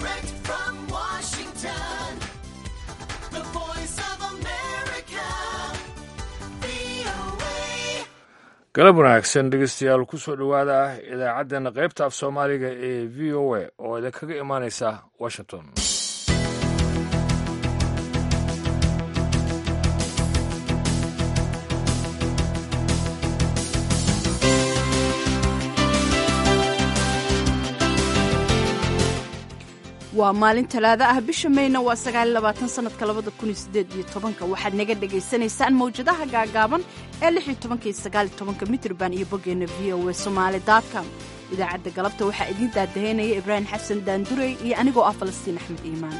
Direct from Washington, the voice of America, VOA. galab wanaagsan dhegeystayaal ku soo dhowaada idaacaddeenna qaybta af soomaaliga ee v o a oo idinkaga imaanaysa washington waa maalin talaado ah bisha mayna waa sagaaliylabaatan sanadka labada kun iyo sideed iyo tobanka waxaad naga dhagaysanaysaan mawjadaha gaagaaban ee lix iyo tobanka iyo sagaal iyo tobanka mitrban iyo boggeena v o a somaali com idaacadda galabta waxaa idiin daadaheynaya ibraahim xasan daandurey iyo anigoo ah falastiin axmed iimaan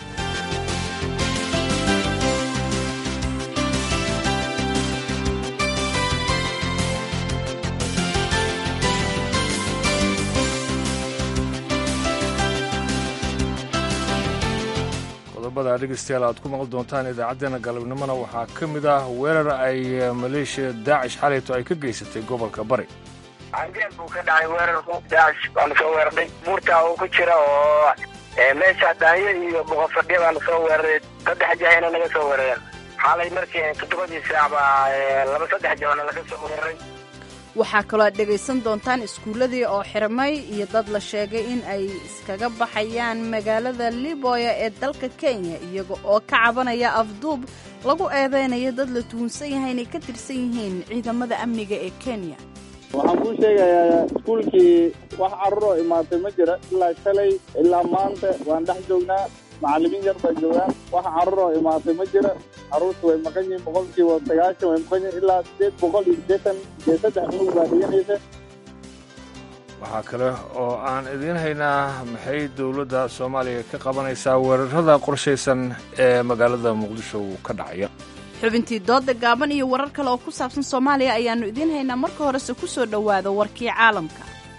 qodobada dhegeystayaal aad ku maqli doontaan idaacaddeenna galabnimona waxaa ka mid ah weerar ay maleeshiya daacish xalayto ay ka geysatay gobolka bari cangeel buu ka dhacay weerarku daacish baanu soo weeraray buurtaa uu ku jira oo meesha daanyo iyo boqofadhiya baanu soo weeraray saddex jahayna naga soo weerareen xaalay markii toddobadii saac baa laba saddex jabana laga soo weeraray waxaa kaloo aad dhegaysan doontaan iskuulladii oo xirmay iyo dad la sheegay in ay iskaga baxayaan magaalada liboya ee dalka kenya iyaga oo ka cabanaya afduub lagu eedeynayo dad la tuhunsan yahay inay ka tirsan yihiin ciidamada amniga ee kenya waxaan kuu sheegayaa iskuulkii wax carruuroo imaatay ma jira ilaa shalay ilaa maanta waan dhex joognaa macallimiin yar baa joogaan wax carruuroo imaatay ma jira carruurtu way maqan yihiin boqolkiiba sagaashan way maqan yihiin ilaa sideed boqol iyo siddeetan iyo saddex unug baa dhiganaysa waxaa kale oo aan idiin haynaa maxay dowladda soomaaliya ka qabanaysaa weerarada qorshaysan ee magaalada muqdisho ka dhacaya xubintii dooda gaaban iyo warar kale oo ku saabsan soomaaliya ayaannu idiin haynaa marka horese ku soo dhowaada warkii caalamka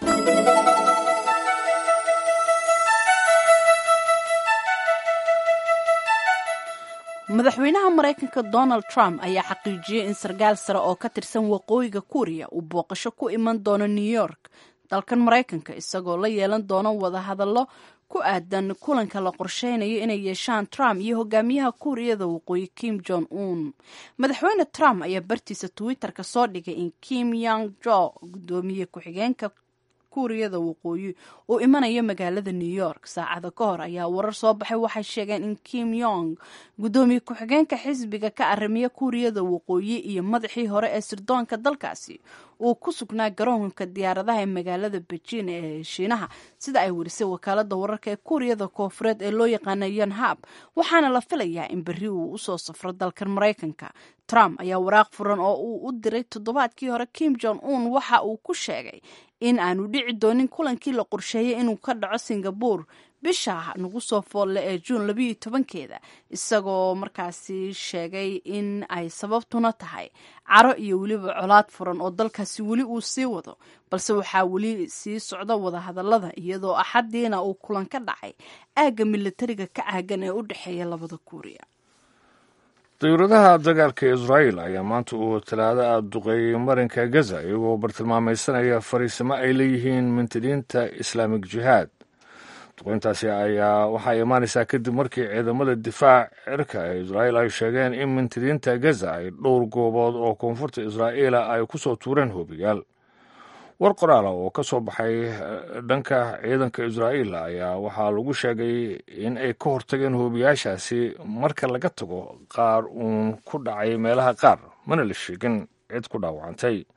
madaxweynaha maraykanka donald trump ayaa xaqiijiyey in sarkaal sare oo ka tirsan waqooyiga kuuriya uu booqasho ku iman doono new york dalkan maraykanka isagoo la yeelan doono wadahadallo ku aadan kulanka la qorsheynayo inay yeeshaan trump iyo hogaamiyaha kuuriyada waqooyi kim jong un madaxweyne trump ayaa bartiisa twitter-ka soo dhigay in kim yang jo gudoomiye ku-xigeenka kuuriyada waqooyi uu imanayo magaalada new york saacada ka hor ayaa warar soo baxay waxay sheegeen in kim yong gudoomiye ku-xigeenka xisbiga ka arrimiya kuuriyada waqooyi iyo madaxii hore ee sirdoonka dalkaasi uu ku sugnaa garoonka diyaaradaha ee magaalada beijing ee shiinaha sida ay warisay wakaalada wararka ee kuuriyada koofureed ee loo yaqaana yonhab waxaana la filayaa in berri uu usoo safro dalkan maraykanka trump ayaa waraaq furan oo uu u diray toddobaadkii hore kim jong un waxa uu ku sheegay in aanu dhici doonin kulankii la qorsheeyey inuu ka dhaco singabore bisha nagu soo foolle ee juun labayo tobankeeda isagoo markaasi sheegay in ay sababtuna tahay caro iyo weliba colaad furan oo dalkaasi weli uu sii wado balse waxaa weli sii socda wadahadallada iyadoo axaddiina uu kulan ka dhacay aagga militariga ka caagan ee u dhexeeya labada kuuriya dowladaha dagaalka israa'el ayaa maanta uu talaado ah duqeeyey marinka gaza iyagoo bartilmaamaysanaya fariisimo ay leeyihiin mintidiinta islaamik jihaad duqeyntaasi ayaa waxaa imaanaysaa kadib markii ciidamada difaac cirka ee israa'el ay sheegeen in mintidiinta gaza ay dhowr goobood oo koonfurta israa'iila ay ku soo tuureen hoobiyaal war qoraala oo ka soo baxay dhanka ciidanka israa'iil ayaa waxaa lagu sheegay in ay ka hortageen hoobiyaashaasi marka laga tago qaar uun ku dhacay meelaha qaar mana la sheegin cid ku dhaawacantay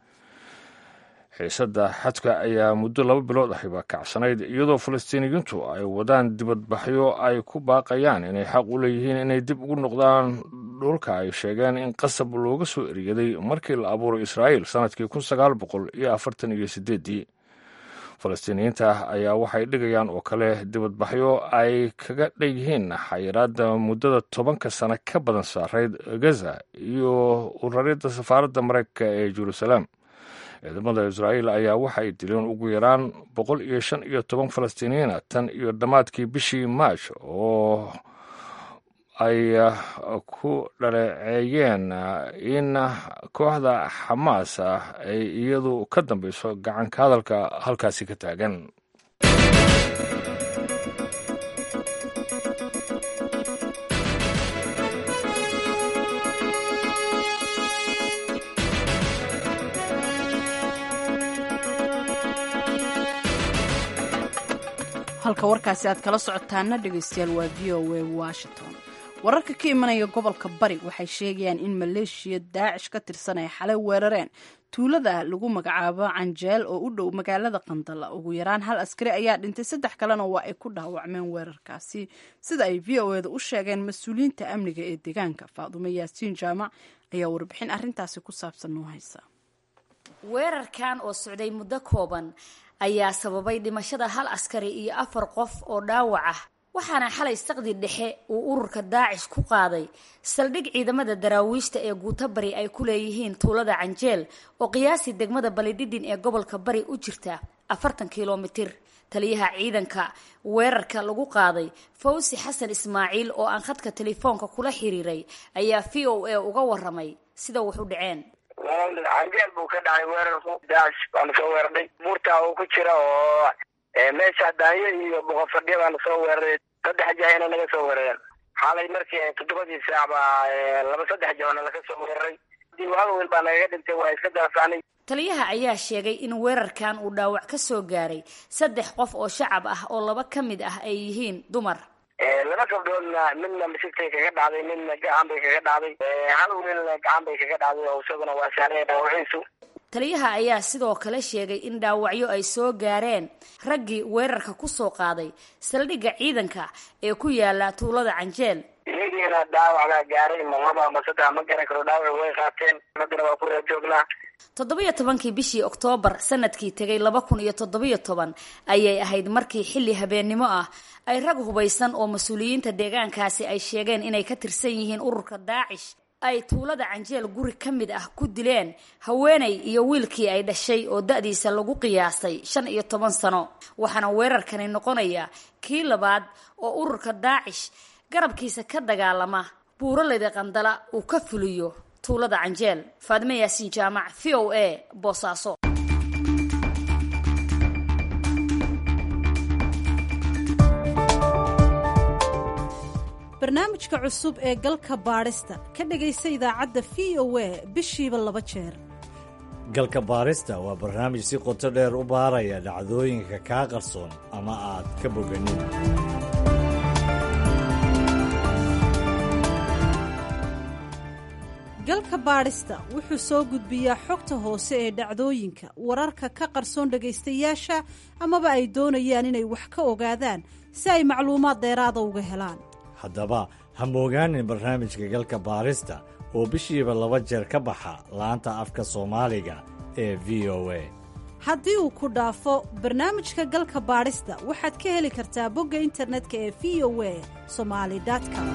xiisadda xadka ayaa muddo laba bilood ahiba kacsanayd iyadoo falastiiniyiintu ay wadaan dibadbaxyo ay ku baaqayaan inay xaq u leeyihiin inay dib ugu noqdaan dhulka ay sheegeen in qasab looga soo eriyaday markii la abuuray israa'iil sannadkii kun sagaal boqol iyo afartan iyo sideeddii falastiiniyiinta ayaa waxay dhigayaan oo kale dibadbaxyo ay kaga dhigyihiin xayiraadda muddada tobanka sano ka badan saarayd gaza iyo uraridda safaaradda maraykanka ee jeruusaleem ciidamada israa'iil ayaa waxay dileen ugu yaraan boqol iyo shan iyo toban falastiiniyiina tan iyo dhammaadkii bishii maaj oo ay ku dhaleeceeyeen in kooxda xamaas ay iyadu ka dambeyso gacanka hadalka halkaasi ka taagan halka warkaasi aad kala socotaana dhegaystayaal waa v o a washington wararka ka imanaya gobolka bari waxay sheegayaan in maleeshiya daacish ka tirsan ay xalay weerareen tuulada lagu magacaabo canjeel oo u dhow magaalada qandala ugu yaraan hal askari ayaa dhintay saddex kalena waa ay ku dhaawacmeen weerarkaasi sida ay v o eda u sheegeen mas-uuliyiinta amniga ee deegaanka faadumo yaasiin jaamac ayaa warbixin arrintaasi ku saabsan noo haysa weerarkan oo socday muddo kooban ayaa sababay dhimashada hal askari iyo afar qof oo dhaawac ah waxaana xalay saqdi dhexe uu ururka daacish ku qaaday saldhig ciidamada daraawiishta ee guuto bari ay ku leeyihiin tuulada canjeel oo qiyaasii degmada balidhidhin ee gobolka bari u jirta afartan kilomitir taliyaha ciidanka weerarka lagu qaaday fawsi xasan ismaaciil oo aan khadka telefoonka kula xiriiray ayaa v o a uga waramay sida wax u dhaceen canjeel buu ka dhacay weerarku daacish baanu soo weerarnay buurtaa uu ku jira oo meesha daanyo iyo boqofadhiya baanu soo weeraray saddex jahayna naga soo weerareen xalay markii toddobadii saac baa laba saddex jahona laga soo weeraray waaga wiil baa nagaga dhintay waa iska daafaanay taliyaha ayaa sheegay in weerarkan uu dhaawac ka soo gaaray saddex qof oo shacab ah oo laba ka mid ah ay yihiin dumar laba gabdhoodna midna misigtay kaga dhacday midna gacan bay kaga dhacday hal wiilna gacan bay kaga dhacday oo isaguna waa sahlay dhaawaciisu taliyaha ayaa sidoo kale sheegay in dhaawacyo ay soo gaareen raggii weerarka ku soo qaaday saldhigga ciidanka ee ku yaala tuulada canjeel iyagiina dhaawac baa gaaray ma laba ama saddex ma garan karo dhaawac way qaateen haddana waa ku reer joognaa toddobiyo tobankii bishii oktoobar sanadkii tegay laba kun iyo toddobiyo toban ayay ahayd markii xilli habeennimo ah ay rag hubaysan oo mas-uuliyiinta deegaankaasi ay sheegeen inay ka tirsan yihiin ururka daacish ay tuulada canjeel guri ka mid ah ku dileen haweenay iyo wiilkii ay dhashay oo da-diisa lagu qiyaasay shan iyo toban sano waxaana weerarkani noqonaya kii labaad oo ururka daacish garabkiisa ka dagaalama buuraleyda qandala uu ka fuliyo tuulada canjeel faadime yaasiin jaamac v o a boosaaso barnaamijka cusub ee galka baadhista ka dhegaysa idaacadda v o a bishiiba laba jeer galka baarista waa barnaamij si qoto dheer u baaraya dhacdooyinka kaa qarsoon ama aad ka boganin galka baadhista wuxuu soo gudbiyaa xogta hoose ee dhacdooyinka wararka ka qarsoon dhegaystayaasha amaba ay doonayaan inay wax ka ogaadaan si ay macluumaad dheeraada uga helaan haddaba ha moogaanin barnaamijka galka baarista oo bishiiba laba jeer ka baxa laanta afka soomaaliga ee v o a haddii uu ku dhaafo barnaamijka galka baadhista waxaad ka heli kartaa bogga internetka ee v o a somali com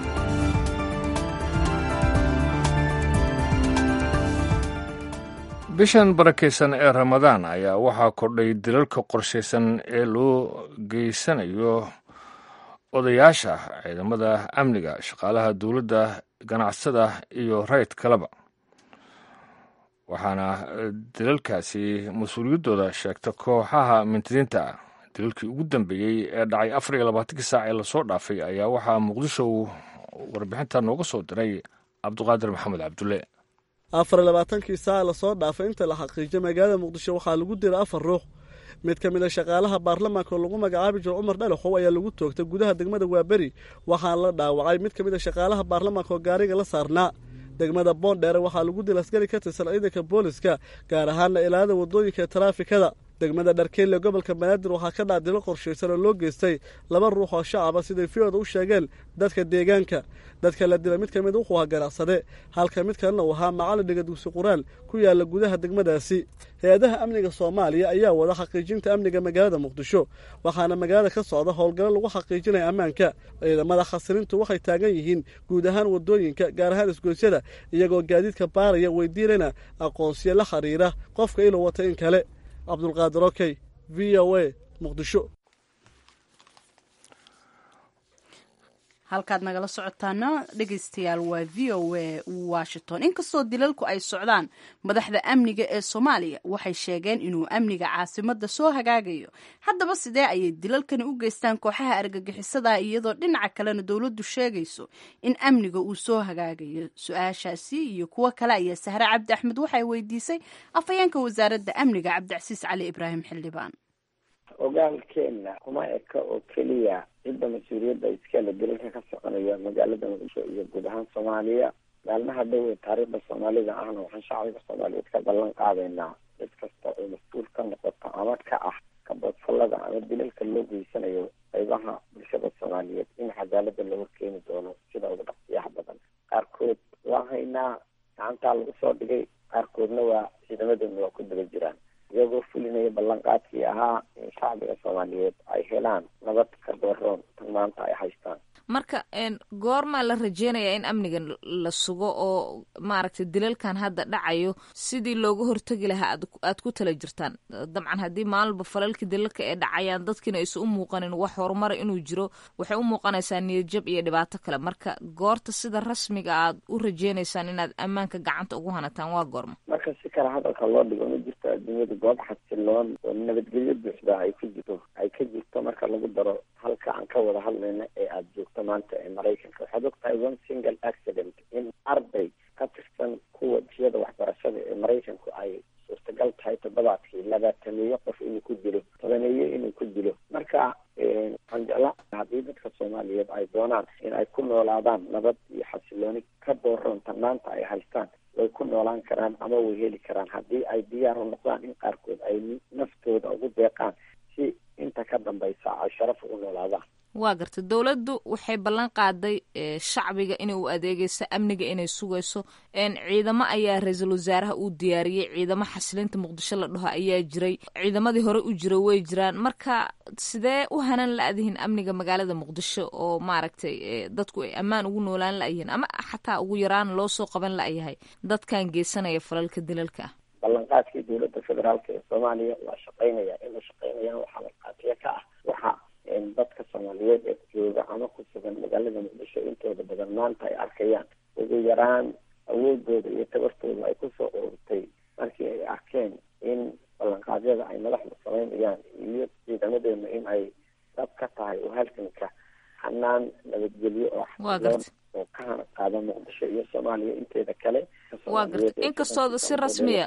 bishan barakaysan ee ramadaan ayaa waxaa kordhay dilalka qorshaysan ee loo geysanayo odayaasha ciidamada amniga shaqaalaha dowladda ganacsada iyo rayd kaleba waxaana dilalkaasi mas-uuliyaddooda sheegta kooxaha mintidiinta ah dilalkii ugu dambeeyey ee dhacay afar iyo labaatankii saac ee lasoo dhaafay ayaa waxaa muqdisho warbixinta nooga soo diray cabduqaadir maxamed cabdulle afar iyo labaatankii saac lasoo dhaafay inta la xaqiijiyo magaalada muqdisho waxaa lagu dira afar ruux mid ka mid a shaqaalaha baarlamaanka oo lagu magacaabi jiro cumar dhalaxow ayaa lagu toogtay gudaha degmada waaberi waxaana la dhaawacay mid ka mid a shaqaalaha baarlamaanka oo gaariga la saarnaa degmada boondheere waxaa lagu dil askari ka tirsan ciidanka booliska gaar ahaana ilaalada wadooyinka ee taraafikada degmada dharkeelle gobolka banaadir waxaa ka dhac dilo qorshaysan oo loo geystay laba ruux oo shacaba siday fiyooda u sheegeen dadka deegaanka dadka la dila mid ka mid wuxuu ahaa ganacsade halka mid kalena uu ahaa macallin dhiga dugsi qur-aan ku yaala gudaha degmadaasi hay-adaha amniga soomaaliya ayaa wada xaqiijinta amniga magaalada muqdisho waxaana magaalada ka socda howlgallo lagu xaqiijinaya ammaanka ciidamada khasirintu waxay taagan yihiin guud ahaan wadooyinka gaar ahaan isgoysyada iyagoo gaadiidka baaraya weydiinayna aqoonsiyo la xiriira qofka inuu wata in kale cabdulqaadir okey v o a muqdisho halkaad nagala socotaana dhegaystayaal waa v o a washington inkastoo dilalku ay socdaan madaxda amniga ee soomaaliya waxay sheegeen inuu amniga caasimada soo hagaagayo haddaba sidee ayay dilalkani u geystaan kooxaha argagixisada iyadoo dhinaca kalena dowladdu sheegayso in amniga uu soo hagaagayo su-aashaasi iyo kuwo kale ayaa sahre cabdi axmed waxay weydiisay afhayeenka wasaaradda amniga cabdicasiis cali ibraahim xildhibaan ogaalkeenna kuma eka oo keliya cidda mas-uuliyadda iskale dilalka ka soconaya magaalada muqdisho iyo guud ahaan soomaaliya maalmaha dhow ee taariikhda soomaalida ahna waxaan shacbiga soomaaliyeed ka ballan qaadaynaa cid kasta oo mas-uul ka noqoto ama ka ah kaboodfallada ama dilalka loo geysanayo qaybaha bulshada soomaaliyeed in cadaalada lagu keeni doono sida ugu dhaqsiyaha badan qaarkood waa haynaa gacantaa lagu soo dhigay qaarkoodna waa ciidamadeedna waa ku daba jiraan iyagoo fulinaya ballanqaadkii ahaa in shacbiga soomaaliyeed ay helaan nabad ka dooroon tan maanta ay haystaan marka goormaa la rajeynayaa in amniga la sugo oo maaragtay dilalkan hadda dhacayo sidii looga hortegi lahaa aad ku tala jirtaan dabcan haddii maalinba falalkii dilalka ay dhacayaan dadkiina aysa u muuqanin wax horumara inuu jiro waxay u muuqanaysaa niyadjab iyo dhibaato kale marka goorta sida rasmiga aad u rajeynaysaan inaad ammaanka gacanta ugu hanataan waa goorma marka si kale hadalka loo dhigo ma jirto adduunyada goob xasiloon oo nabadgelyo buuxda ay ku jirto ay ka jirto marka lagu daro halka aan ka wada hadlayna ee aada joogto maanta ee maraykanka waxaad og tahay one single accident in arday ka tirsan kuwa jiyada waxbarashada ee maraykanku ay suurtagal tahay toddobaadkii labaatameeyo qof inuu ku dilo tobaneeyo inuu ku dilo marka waxaan jeclaa haddii dadka soomaaliyeed ay doonaan in ay ku noolaadaan nabad iyo xasilooni ka dooroon tan maanta ay haystaan way ku noolaan karaan ama way heli karaan haddii ay diyaar u noqdaan in qaarkood ay naftooda ugu deeqaan si inta ka dambaysa ay sharaf ugu noolaadaan waa garta dowladdu waxay ballan qaaday shacbiga inay u adeegeyso amniga inay sugayso ciidamo ayaa ra-iisul wasaaraha uu diyaariyey ciidamo xasilinta muqdisho la dhaho ayaa jiray ciidamadii hore u jira way jiraan marka sidee u hanan la-dihin amniga magaalada muqdisho oo maaragtay dadku ay ammaan ugu noolaan la-yihiin ama xataa ugu yaraan loo soo qaban la-yahay dadkan geysanaya falalka dilalka ah ballanqaadkii dowladda federaalka ee soomaaliya waa shaqaynaya inuu shaqaynayaan waxaa markhaatiya ka ah waxa dadka soomaaliyeed ee jooga ama ku sugan magaalada muqdisho intooda badan maanta ay arkayaan ugu yaraan awoodooda iyo tabartooda ay kusoo ururtay markii ay arkeen in ballanqaadyada ay madaxda samaynayaan iyo ciidamadeena in ay dab ka tahay oo halkanka hanaan nabadgelyo oo xasiloon oo ka hana qaada muqdisho iyo soomaaliya inteeda kale waa garta inkastooda si rasmiya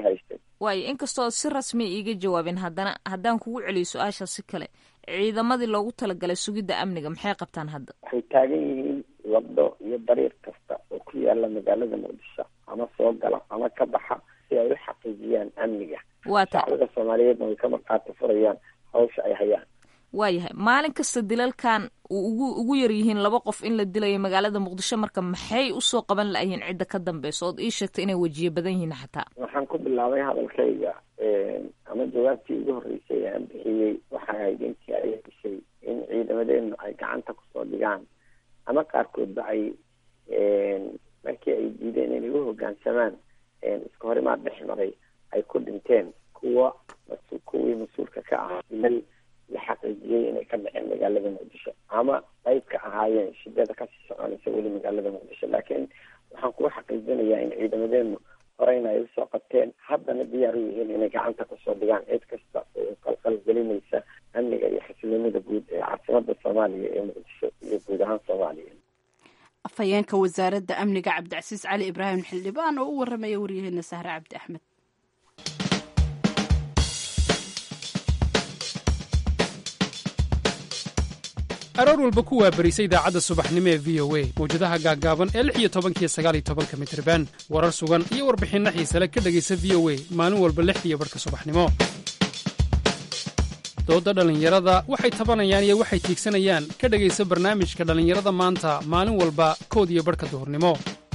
waayo inkastooda si rasmiya iiga jawaabin haddana haddaan kugu celiyo su-aasha si kale ciidamadii loogu talagalay sugidda amniga maxay qabtaan hadda waxay taagan yihiin wado iyo dariiq kasta oo ku yaala magaalada muqdisho ama soo gala ama ka baxa si ay u xaqiijiyaan amniga shacbiga soomaaliyeedna way ka markhaati furayaan hawsha ay hayaan waayahay maalin kasta dilalkan uu ugu ugu yar yihiin laba qof in la dilayo magaalada muqdisho marka maxay usoo qaban la-yihiin cidda ka dambeysa ood ii sheegtay inay wejiye badan yihiin xataa waxaan ku bilaabay hadalkayga ama jawaabtii ugu horreysay aan bixiyey waxay ahayd intii ay dishay in ciidamadeenu ay gacanta kusoo dhigaan ama qaarkoodba ay markii ay diideen inay u hoggaansamaan iska horimaad dhex maray ay ku dhinteen kuwa kuwii mas-uulka ka ahaa dilal la xaqiijiyey inay ka dhaceen magaalada muqdisho ama qayb ka ahaayeen shidada kasii soconaysa weli magaalada muqdisho laakiin waxaan kuga xaqiijinayaa in ciidamadeenu horeyna ay usoo qabteen haddana diyaar u yihiin inay gacanta kusoo dhigaan cid kasta oo qalqal gelinaysa amniga iyo xasiloonida guud ee caasimada soomaaliya ee muqdisho iyo guud ahaan soomaaliya afhayeenka wasaaradda amniga cabdicasiis cali ibraahim xildhibaan oo u waramaya waryaheena sahre cabdi axmed aroor walba ku waabarisa idaacadda subaxnimo ee v o a mawjadaha gaaggaaban ee lix iyo tobankiyo sagaal iyo tobanka mitriban warar sugan iyo warbixinno xiisale ka dhegaysa v o a maalin walba lixdiiyo barhka subaxnimo doodda dhallinyarada waxay tabanayaan iyo waxay tiigsanayaan ka dhegaysa barnaamijka dhallinyarada maanta maalin walba kood iyo barhka duhurnimo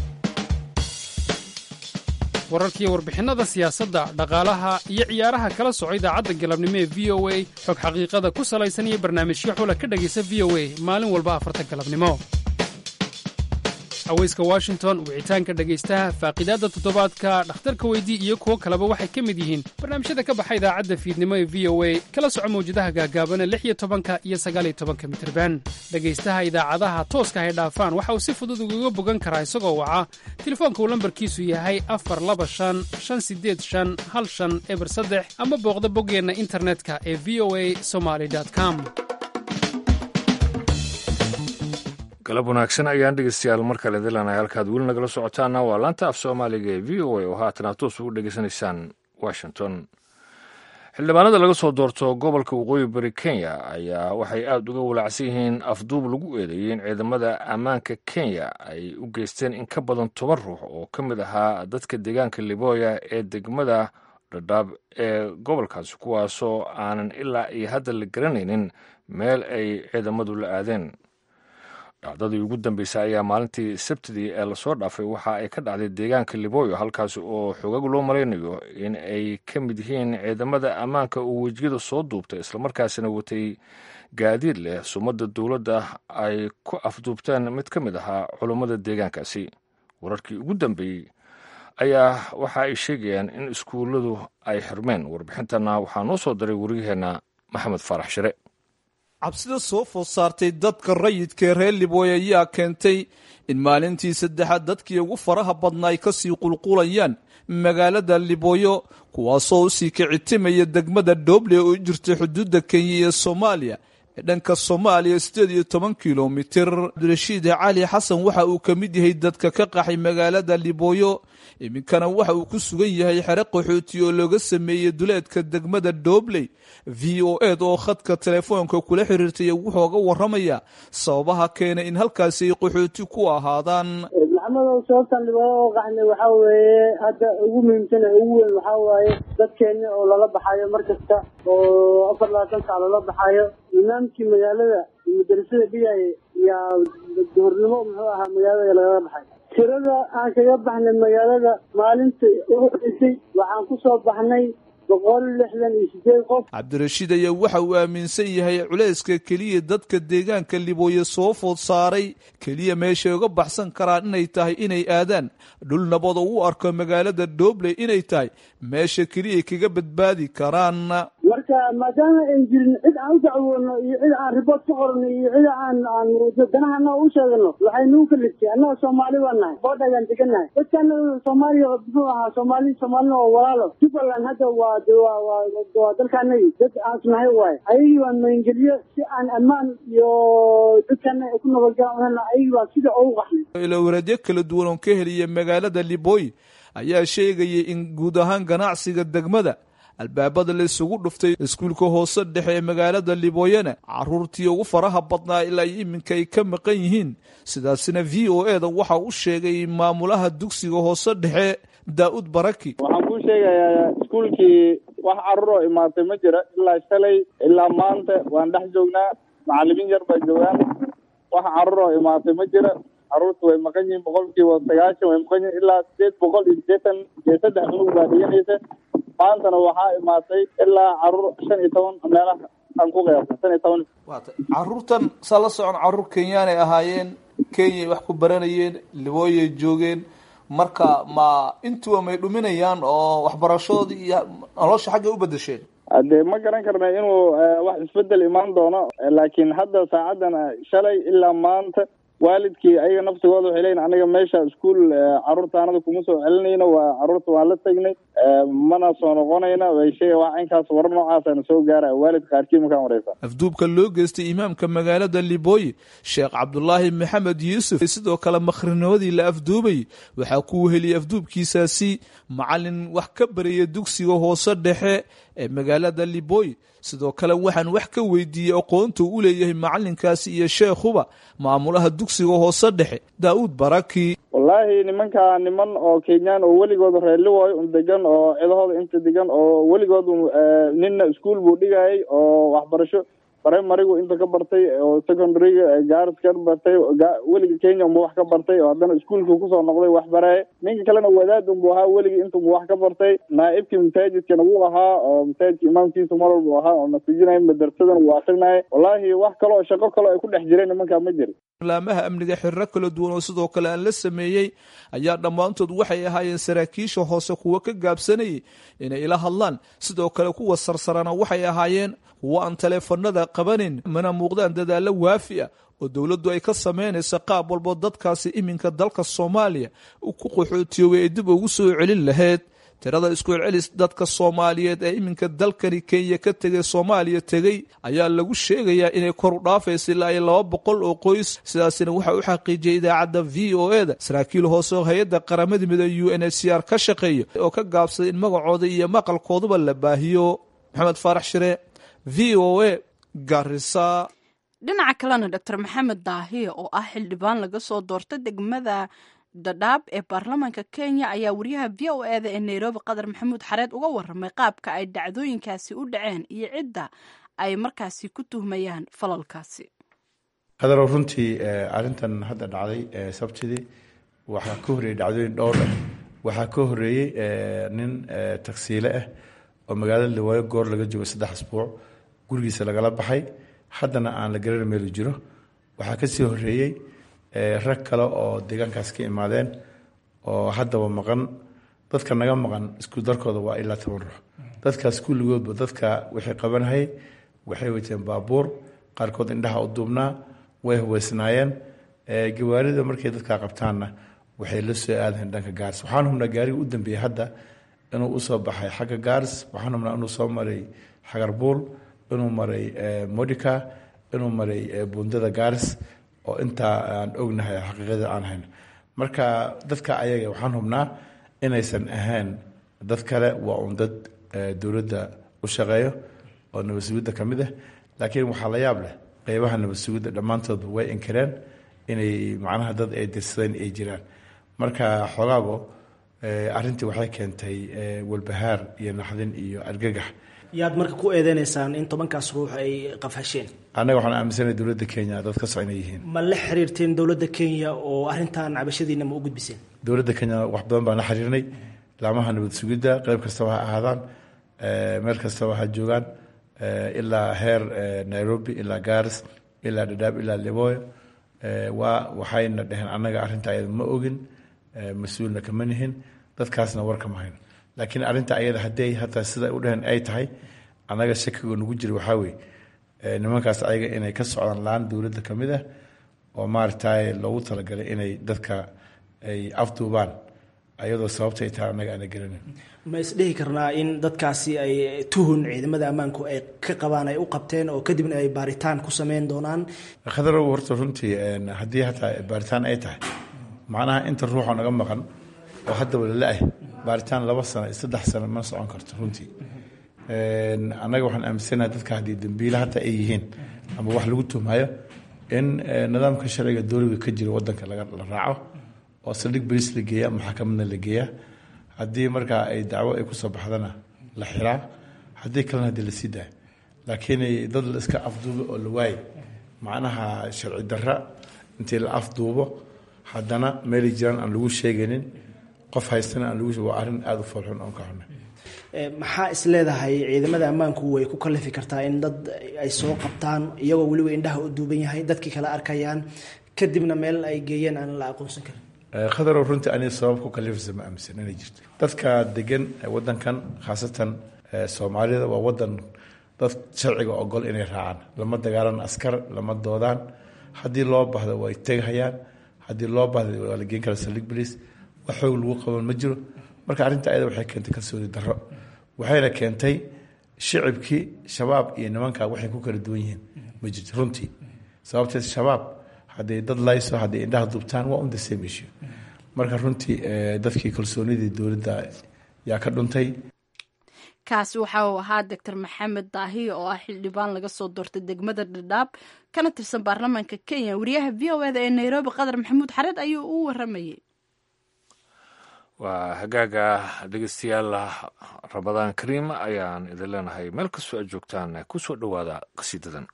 wararkiiyo warbixinnada siyaasadda dhaqaalaha iyo ciyaaraha kala soco idaacadda galabnimo ee v o a xog xaqiiqada ku salaysan iyo barnaamijyo xula ka dhegaysa v o a maalin walba afarta galabnimo haweyska washington wicitaanka dhegaystaha faaqidaadda toddobaadka dhakhtarka weydii iyo kuwo kaleba waxay ka mid yihiin barnaamijyada ka baxa idaacadda fiidnimo ee v o a kala soco mawjadaha gaagaabana lix iyo tobanka iyo sagaal iyo tobanka mitirban dhegaystaha idaacadaha tooska hay dhaafaan waxa uu si fudud ugaga bogan karaa isagoo waca telefoonka uu lambarkiisu yahay afar laba shan shan sideed shan hal shan eber saddex ama booqda boggeenna internetka ee v o a somaly com galab wanaagsan ayaan dhegeystayaal mar kale dilanay halkaad weli nagala socotaana waa laanta af soomaaliga ee v o a oo haatan aad toos ugu dhegeysanaysaan washington xildhibaanada laga soo doorto gobolka waqooyi bari kenya ayaa waxay aada uga walaacsan yihiin afduub lagu eedeeyey in ciidamada ammaanka kenya ay u geysteen in ka badan toban ruux oo ka mid ahaa dadka deegaanka liboya ee degmada dhadhaab ee gobolkaasi kuwaasoo aanan ilaa iyo hadda la garanaynin meel ay ciidamadu la aadeen dhacdadii ugu dambeysay ayaa maalintii sabtidii ee lasoo dhaafay waxa ay ka dhacday deegaanka liboyo halkaasi oo xogag loo malaynayo in ay ka mid yihiin ciidamada ammaanka oo wejiyada soo duubtay islamarkaasina watay gaadiid leh sumadda dowladda ay ku afduubteen mid ka mid ahaa culummada deegaankaasi wararkii ugu dambeeyey ayaa waxa ay sheegayaan in iskuulladu ay xirmeen warbixintana waxaa noo soo diray wariyaheenna maxamed faarax shire cabsida soo food saartay dadka rayidka ee reer libooy ayaa keentay in maalintii saddexaad dadkii ugu faraha badna ay kasii qulqulayaan magaalada libooyo kuwaasoo usii kicitimaya degmada dooble oo u jirtay xuduudda kenya iyo soomaaliya ee dhanka soomaaliya siddeed iyo toban kilomitir cabdirashiid cali xasan waxa uu ka mid yahay dadka ka qaxay magaalada libooyo iminkana waxa uu ku sugan yahay xere qaxooti oo looga sameeyey duleedka degmada doobley v o ed oo khadka telefoonka kula xiriirtay wuxuuga waramaya sababaha keenay in halkaasi ay qaxooti ku ahaadaan maxamedow sababtan dhibaato oo qaxnay waxaa weeye hadda ugu muhiimsan ee ugu weyn waxaa waaye dadkeeni oo lala baxayo mar kasta oo afar labaatan sac lala baxayo imaamkii magaalada madarasada dhigaya yaa duhurnimo muxuu ahaa magaalada lagala baxay tirada aan kaga baxnay magaalada maalinta ugu horeysay waxaan ku soo baxnay boqol lixdan iyo sideed qof cabdirashiid ayaa waxa uu aaminsan yahay culayska keliya dadka deegaanka libooye soo food saaray keliya meeshay uga baxsan karaan inay tahay inay aadaan dhul nabad oo u arko magaalada doobley inay tahay meesha keliya kaga badbaadi karaan marka maadaama ayn jirin cid aan u dacwoono iyo cid aan ribood ka qorno iyo cid aan aan danahana u sheegano waxay nagu kaliftay annaga soomaali baan nahay boodhagaan degannahay dadkana soomaaliya muxuu ahaa soomaali soomaalina oo walaalo jubbaland hadda waa waa dalkaanagi dad aan isnahay waaye ayagii baan magangeliyo si aan ammaan iyo dadkana ku nabadgalan ayagii baan sida ugu qaxnay ilowradyo kala duwan oo ka heliya magaalada libooy ayaa sheegayay in guud ahaan ganacsiga degmada albaabada la isugu dhuftay iskuulka hoose dhexe ee magaalada libooyana caruurtii ugu faraha badnaa ilaa iminka ay ka maqan yihiin sidaasina v o e da waxa u sheegay maamulaha dugsiga hoose dhexe daa'ud baraki waxaan kuu sheegayaa iskuulkii wax carruur oo imaatay ma jira ilaa shalay ilaa maanta waan dhex joognaa macallimiin yar baa joogaan wax carruur oo imaatay ma jira carruurta way maqan yihiin boqolkiiba sagaashan way maqan yihiin ilaa sideed boqol iyo siddeetan iyo saddex cunug baa dhiganaysa maantana waxaa imaatay ilaa carruur shan iyo toban meelaha aan ku qiyaasay shan iyo toban caruurtan saa la socon carruur kenyaanay ahaayeen kenyay wax ku baranayeen libooyay joogeen marka ma intuba may dhuminayaan oo waxbarashadoodii iyo nolosha xaggay u bedesheen dee ma garan karna inuu wax isbedel imaan doono laakiin hadda saacadan shalay ilaa maanta waalidkii ayaga naftigooda waxay leeyihin aniga meesha iskuol carruurta anada kuma soo celinayno waa carruurta waan la tegnay mana soo noqonayna way sheega wax inkaas warar noocaasana soo gaara waalid qaarkii markaan wareysa afduubka loo geystay imaamka magaalada libooye sheekh cabdulaahi maxamed yuusuf sidoo kale makhrinimadii la afduubay waxaa ku heliyay afduubkiisaasi macalin wax ka baraya dugsiga hoose dhexe ee magaalada libooye sidoo kale waxaan wax ka weydiiyey aqoonta u leeyahay macalinkaasi iyo sheekhuba maamulaha dugsiga hoose dhexe daa'uud baraki wallaahi nimankaa niman oo kenyaan oo weligood reerliwooy un degan oo cidahooda inta degan oo weligood ninna iskuol buu dhigayay oo waxbarasho primarigu inta ka bartay oo secondaryga gaaris ka bartay weliga kenya unbu wax ka bartay oo haddana iskuolkii kusoo noqday wax baraaye ninka kalena wadaad unbu ahaa weligii intunbu wax ka bartay naaibkii masaajidkana wuu ahaa oo masaajidka imaamkiisa mar walbu ahaa oo nasijinaya madarsadan wuu akrinaya wallaahi wax kale oo shaqo kale ay ku dhex jireen nimankaa ma jiri laamaha amniga xiriro kala duwan oo sidoo kale aan la sameeyey ayaa dhammaantood waxay ahaayeen saraakiisha hoose kuwo ka gaabsanayay inay ila hadlaan sidoo kale kuwa sarsarana waxay ahaayeen kuwo aan taleefanada qabanin mana muuqdaan dadaallo waafi ah oo dowladdu ay ka samaynaysa qaab walbo dadkaasi iminka dalka soomaaliya ku qaxootiyoobay ay dib ugu soo celin lahayd tirada isku celcelis dadka soomaaliyeed ee iminka dalkani kenya ka tegay soomaaliya tegey ayaa lagu sheegayaa inay kor u dhaafaysa ilaa iyo laba boqol oo qoys sidaasina waxaa u xaqiijiyay idaacadda v o e da saraakiil hoose oo hay-adda qaramada midoobe u n h c r ka shaqeeya oo ka gaabsaday in magacooda iyo maqalkooduba la baahiyo maxamed faarax shire v o a garisa dhinaca kalena doctor maxamed daahiye oo ah xildhibaan laga soo doorta degmada dhadhaab ee baarlamaanka kenya ayaa wariyaha v o eda ee nairobi qadar maxamuud xareed uga waramay qaabka ay dhacdooyinkaasi u dhaceen iyo cidda ay markaasi ku tuhmayaan falalkaasi qadarow runtii arrintan hadda dhacday sabtidii waxaa ka horreeyey dhacdooyin dhowr ah waxaa ka horreeyey nin tagsiile ah oo magaalada liwaayo goor laga joogo saddex asbuuc gurigiisa lagala baxay haddana aan la garan meelu jiro waxaa kasii horreeyey rag kale oo deegaankaas ka imaadeen oo haddaba maqan dadka naga maqan isku darkooda waa ilaa toban ruux dadkaas kulligoodba dadka waxay qabanhayay waxay wateen baabuur qaarkood indhaha u duubnaa way huweysnaayeen gawaarida markay dadkaa qabtaanna waxay la soo aadayen dhanka gaaris waxaan hubnaa gaariga u dambeeyey hadda inuu usoo baxay xagga gaaris waxaan hubnaa inuu soo maray xagarbuul inuu maray modica inuu maray buundada gaaris oo intaa aan ognahay xaqiiqada aan hayn marka dadka ayaga waxaan hubnaa inaysan ahayn dad kale waa un dad dowladda u shaqeeyo oo nabad sugidda ka mid ah laakiin waxaa la yaab leh qeybaha nabad sugidda dhammaantoodba way inkireen inay macnaha dad ay dirsadeen ay jiraan marka xogaago arrintii waxay keentay walbahaar iyo naxdin iyo argagax yaad marka ku eedeynaysaan in tobankaas ruux ay qafhasheen annaga waxaan aaminsanahay dowladda kenya dad ka socon yihiin ma la xiriirteen dowladda kenya oo arrintan cabashadiina ma u gudbiseen dowladda kenya wax badan baan la xiriirnay laamaha nabad sugidda qeyb kastaba ha ahaadaan meel kastaba ha joogaan ilaa heer nairobi ilaa garis ilaa dhadhaab ilaa liboyo waa waxayna dheheen annaga arrinta ayada ma ogin mas-uulna kama nihin dadkaasna war kama hayno laakiin arrinta ayada hadday hataa sida u dheheen ay tahay annaga shakiga nagu jira waxaa weeye nimankaas ayaga inay ka socdaan laan dowladda ka mid ah oo maaragtay loogu talagalay inay dadka ay afduubaan ayadoo sababta ay tahay annaga aana garanin ma isdhihi karnaa in dadkaasi ay tuhun ciidamada ammaanku ay ka qabaan ay u qabteen oo kadibna ay baaritaan ku sameyn doonaan khadarow horta runtii haddii hataa baaritaan ay tahay macnaha inta ruuxa naga maqan oo haddaba lala-ah baaritaan laba sano iyo saddex sano ma socon karto runtii annaga waxaan aaminsanaha dadka haddii dambiile hataa ay yihiin ama wax lagu tuhmayo in nidaamka sharciga dowliga ka jira wadanka la raaco oo saldhig bariis la geeya maxakamadna la geeya haddii markaa ay dacwo ay kusoo baxdana la xiraa haddii kalena hadii lasii daayo laakiin dad la iska afduubo oo la waaye macnaha sharci darra intii la afduubo haddana meelay jiraan aan lagu sheegaynin qof haystana aan lagu waa arrin aada u foolxun oon ka xunay maxaa is leedahay ciidamada ammaanku way ku kalifi kartaa in dad ay soo qabtaan iyagoo weliba indhaha u duuban yahay dadkii kala arkayaan kadibna meel ay geeyeen aan la aqoonsan karin khadarow runtii aniga sabab ku kalifaysa ma aaminsan inay jirto dadka degan wadankan khaasatan soomaalida waa wadan dad sharciga ogol inay raacaan lama dagaalan askar lama doodaan haddii loo bahdo way tegahayaan haddii loo bahda waa la geen kara saldhig baliis wax xoog lagu qaban ma jiro marka arrinta ayada waxay keentay kalsooni darro waxayna keentay shicibkii shabaab iyo nimanka waxay ku kala duwan yihiin ma jirto runtii sababteed shabaab hadday dad layso hadday indhaha dubtaan waa un the same issue marka runtii dadkii kalsoonidii dowladda yaa ka dhuntay kaasi waxa uu ahaa doctor maxamed daahiye oo ah xildhibaan laga soo doortay degmada dhadhaab kana tirsan baarlamaanka kenya wariyaha v o eda ee nairobi qadar maxamuud xareed ayuu u waramayey waa hagaaga dhegeystayaal ramadaan kariim ayaan idin leenahay meel kastoo aad joogtaan ku soo dhowaada qasiidadan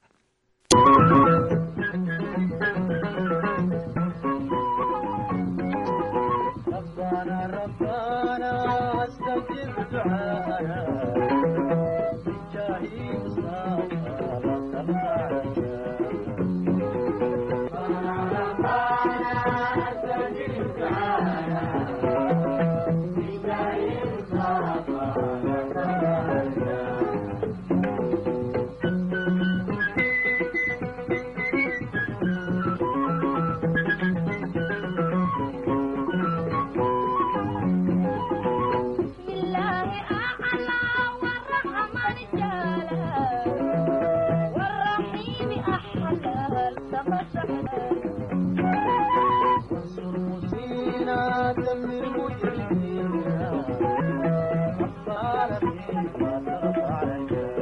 Thank you.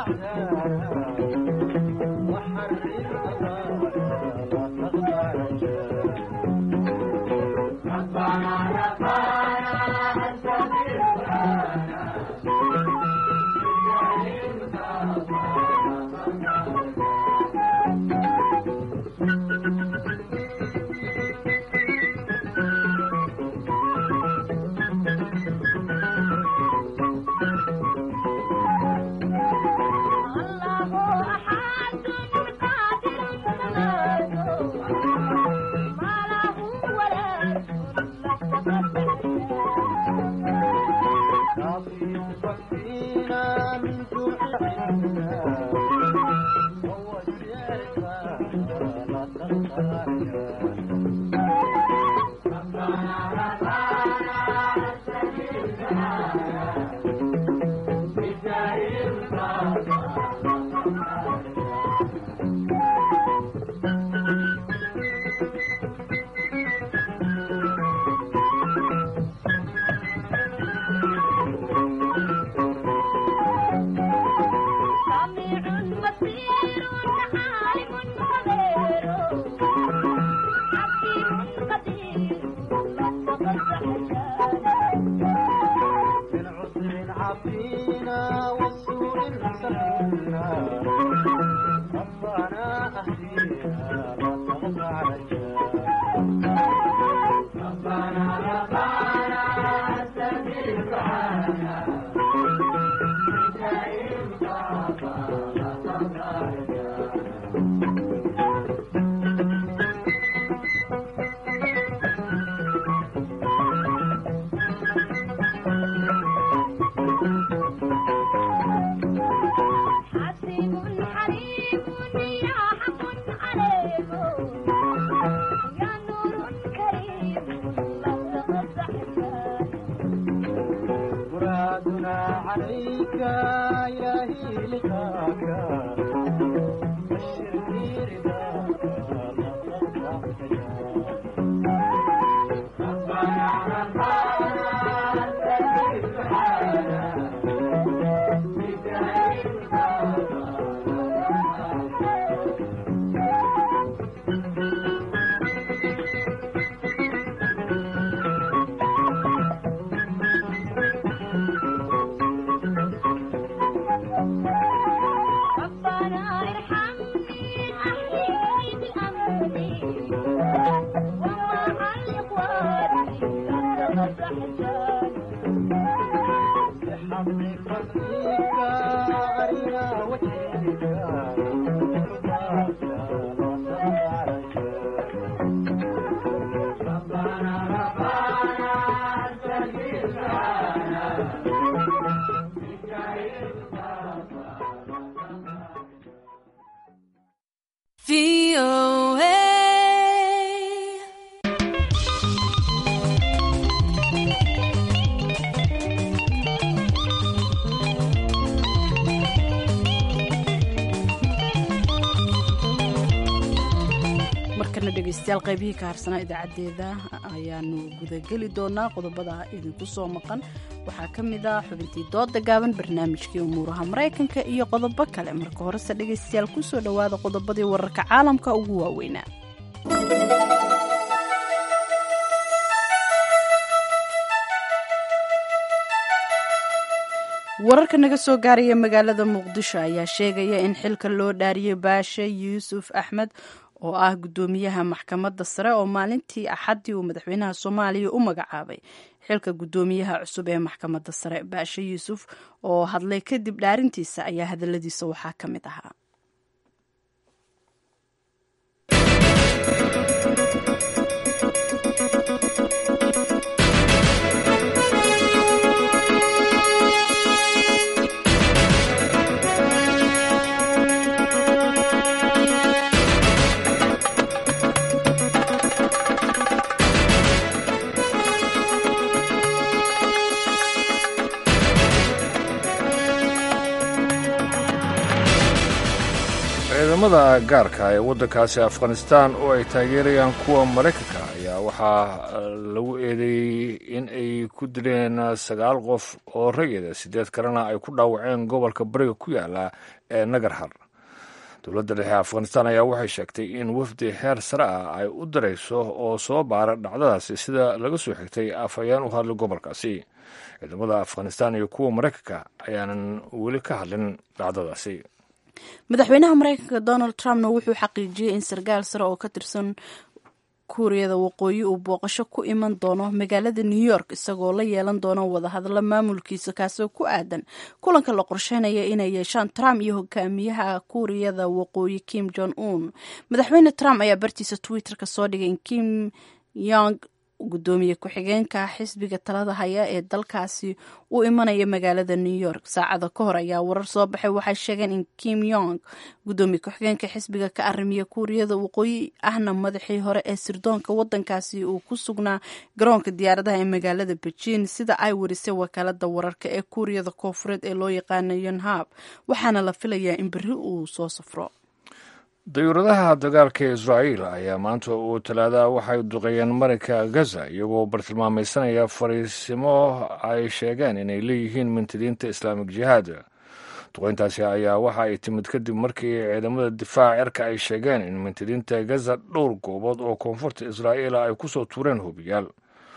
markana dhegeystayaal qaybihii ka harsanaa idaacadeeda ayaanu gudageli doonaa qodobada idinku soo maqan waxaa ka mid ah xubintii dooda gaaban barnaamijkii umuuraha maraykanka iyo qodobo kale marka horese dhegeystayaal kusoo dhowaada qodobadii wararka caalamka ugu waaweynaa wararka naga soo gaaraya magaalada muqdisho ayaa sheegaya in xilka loo dhaariyay baashe yuusuf axmed oo ah guddoomiyaha maxkamadda sare oo maalintii axaddii uu madaxweynaha soomaaliya u magacaabay xilka guddoomiyaha cusub ee maxkamadda sare baashe yuusuf oo hadlay kadib dhaarintiisa ayaa hadaladiisa waxaa ka mid ahaa ciidamada gaarka ee waddankaasi afghanistan oo ay taageerayaan kuwa maraykanka ayaa waxaa lagu eedeeyey in ay ku dileen sagaal qof oo rayida siddeed kalena ay ku dhaawaceen gobolka bariga ku yaala ee nagarhar dowladda dhexe afghanistan ayaa waxay sheegtay in wafdi heer sare ah ay u dirayso oo soo baara dhacdadaasi sida laga soo xigtay afhayeen u hadlay gobolkaasi ciidamada afghanistan iyo kuwa maraykanka ayaanan weli ka hadlin dhacdadaasi madaxweynaha maraykanka donald trumpna wuxuu xaqiijiyey in sarkaal sare oo ka tirsan kuuriyada waqooyi uu booqasho ku iman doono magaalada new york isagoo la yeelan doono wadahadallo maamulkiisa kaasoo ku aadan kulanka la qorsheynaya inay yeeshaan trump iyo hogaamiyaha kuuriyada waqooyi kim jong un madaxweyne trump ayaa bartiisa twitter-ka soo dhigay in kim yong gudoomiye ku-xigeenka xisbiga talada haya ee dalkaasi uu imanaya magaalada new york saacada ka hor ayaa warar soo baxay waxay sheegeen in kim yong gudoomiye ku-xigeenka xisbiga ka arimiya kuuriyada waqooyi ahna madaxii hore ee sirdoonka wadankaasi uu ku sugnaa garoonka diyaaradaha ee magaalada beijing sida ay warisay wakaalada wararka ee kuuriyada koofureed ee loo yaqaana yonhab waxaana la filayaa in berri uu soo safro dayuuradaha dagaalka israa'iil ayaa maanta uu talaada waxay duqeeyeen marinka gaza iyagoo bartilmaamaysanaya fariisimo ay sheegeen inay leeyihiin mintidiinta islaamik jihaad duqeyntaasi ayaa waxa ay timid kadib markii ciidamada difaaca cirka ay sheegeen in mintidiinta gaza dhowr goobood oo koonfurta israa'iil ay ku soo tuureen hubiyaal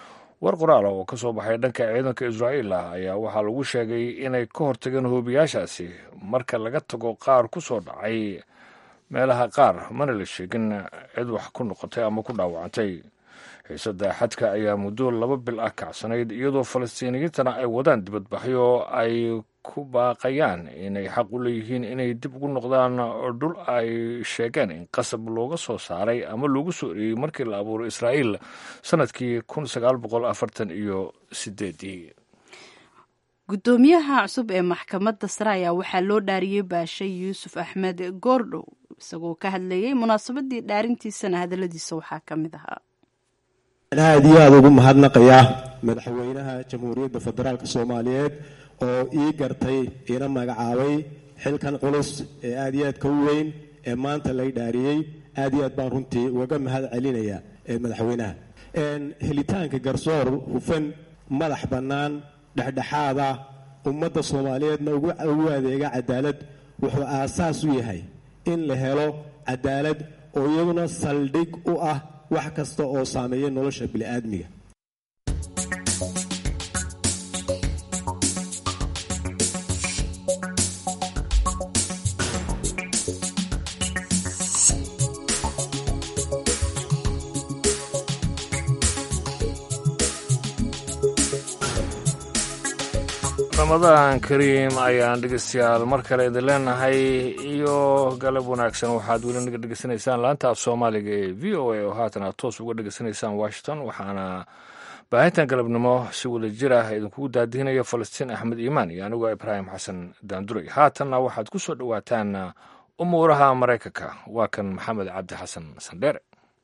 war qoraala oo ka soo baxay dhanka ciidanka israa'iil ah ayaa waxaa lagu sheegay inay ka hortageen hubiyaashaasi marka laga tago qaar ku soo dhacay meelaha qaar mana la sheegin cid wax ku noqotay ama ku dhaawacantay xiisadda xadka ayaa muddo laba bil ah kacsanayd iyadoo falastiiniyiintana ay wadaan dibadbaxyo ay ku baaqayaan inay xaq u leeyihiin inay dib ugu noqdaan dhul ay sheegeen in qasab looga soo saaray ama loogu soo eriyey markii la abuuray israa'iil sannadkii kun sagaal boqol afartan iyo sideedii gudoomiyaha cusub ee maxkamadda sare ayaa waxaa loo dhaariyey baashay yuusuf axmed goordhow isagoo ka hadlayey munaasabadii dhaarintiisana hadaladiisa waxaa ka mid ahaa aad iyo aada ugu mahadnaqayaa madaxweynaha jamhuuriyadda federaalk soomaaliyeed oo ii gartay iina magacaabay xilkan culus ee aad iyo aadka u weyn ee maanta lay dhaariyey aad iyo aad baan runtii ugaga mahad celinaya ee madaxweynaha helitaanka garsoor hufan madax bannaan dhexdhexaada ummadda soomaaliyeedna ugu adeega cadaalad wuxuu aasaas u yahay in la helo cadaalad oo iyaduna saldhig u ah wax kasta oo saameeya nolosha bini'aadmiga ramadaan kariim ayaan dhegeystayaal mar kale idin leenahay iyo galab wanaagsan waxaad weli naga dhegeysanaysaan laanta af soomaaliga ee v o a oo haatan aad toos uga dhegeysanaysaan washington waxaana baahintan galabnimo si wada jir ah idinkugu daadihinaya falastiin axmed iimaan iyo anigoo ibraahim xasan daanduray haatanna waxaad ku soo dhowaataan umuuraha maraykanka waa kan maxamed cabdi xasan sandheere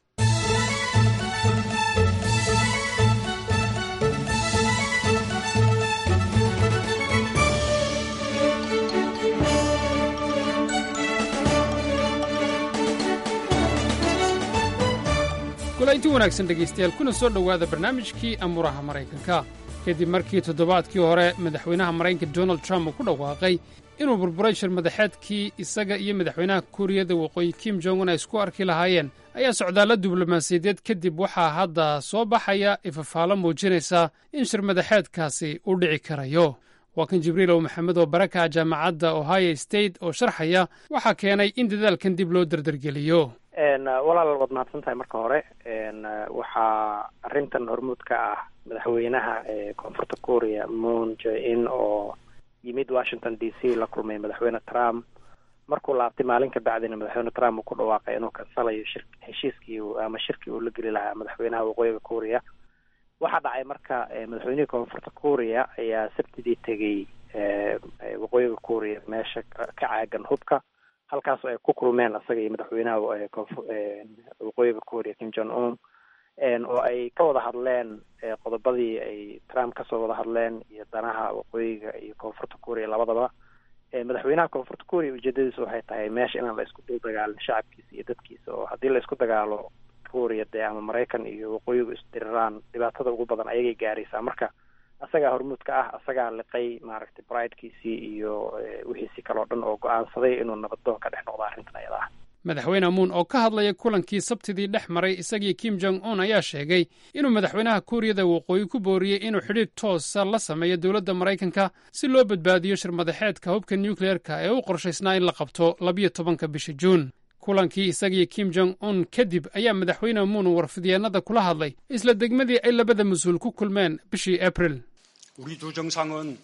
golaynti wanaagsan dhegaystayaal kuna soo dhowaada barnaamijkii amuuraha maraykanka kadib markii toddobaadkii hore madaxweynaha maraykanka donald trump uu ku dhawaaqay inuu burburay shir madaxeedkii isaga iyo madaxweynaha kuuriyada waqooyi kim jong un ay isku arki lahaayeen ayaa socdaalla diblomaasiyadeed kadib waxaa hadda soo baxaya ifafaalo muujinaysa in shir madaxeedkaasi u dhici karayo waa kan jibriilow maxamed oo baraka jaamacadda ohio state oo sharxaya waxaa keenay in dadaalkan dib loo dardargeliyo walaal waad mahadsan tahay marka hore waxaa arrintan hormuud ka ah madaxweynaha ee koonfurta korea moon jae-in oo yimid washington d c la kulmay madaxweyne trump markuu laabtay maalin ka bacdina madaxweyne trump uu ku dhawaaqay inuu kansalayo shir heshiiskii ama shirkii uu la geli lahaa madaxweynaha waqooyiga korea waxaa dhacay marka madaxweynihii koonfurta korea ayaa sabtidii tegay waqooyiga korea meesha ka caagan hubka halkaas ay ku kulmeen isaga iyo madaxweynaha waqooyiga korea kim jong un oo ay ka wada hadleen qodobadii ay trump kasoo wada hadleen iyo danaha waqooyiga iyo koonfurta korea labadaba madaxweynaha koonfurta korea ujeedadiisu waxay tahay meesha inaan la isku dul dagaalin shacabkiisa iyo dadkiisa oo haddii la isku dagaalo korea dee ama maraykan iyo waqooyigu isdiriraan dhibaatada ugu badan ayagay gaaraysaa marka asagaa hormuudka ah asagaa liqay maaragtay bridekiisii iyo wixiisii kaleo dhan oo go-aansaday inuu nabadoon ka dhex noqdo arrintan ayada ah madaxweyne muun oo ka hadlaya kulankii sabtidii dhex maray isagii kim jong un ayaa sheegay inuu madaxweynaha kuuriyada waqooyi ku booriyey inuu xidhiidh toosa la sameeyo dowladda maraykanka si loo badbaadiyo shirmadaxeedka hubka nucleerka ee u qorshaysnaa in la qabto labiyo tobanka bisha juun kulankii isagii kim jong un kadib ayaa madaxweyne muun warfidyeennada kula hadlay isla degmadii ay labada mas-uul ku kulmeen bishii abril 우리 두 정상은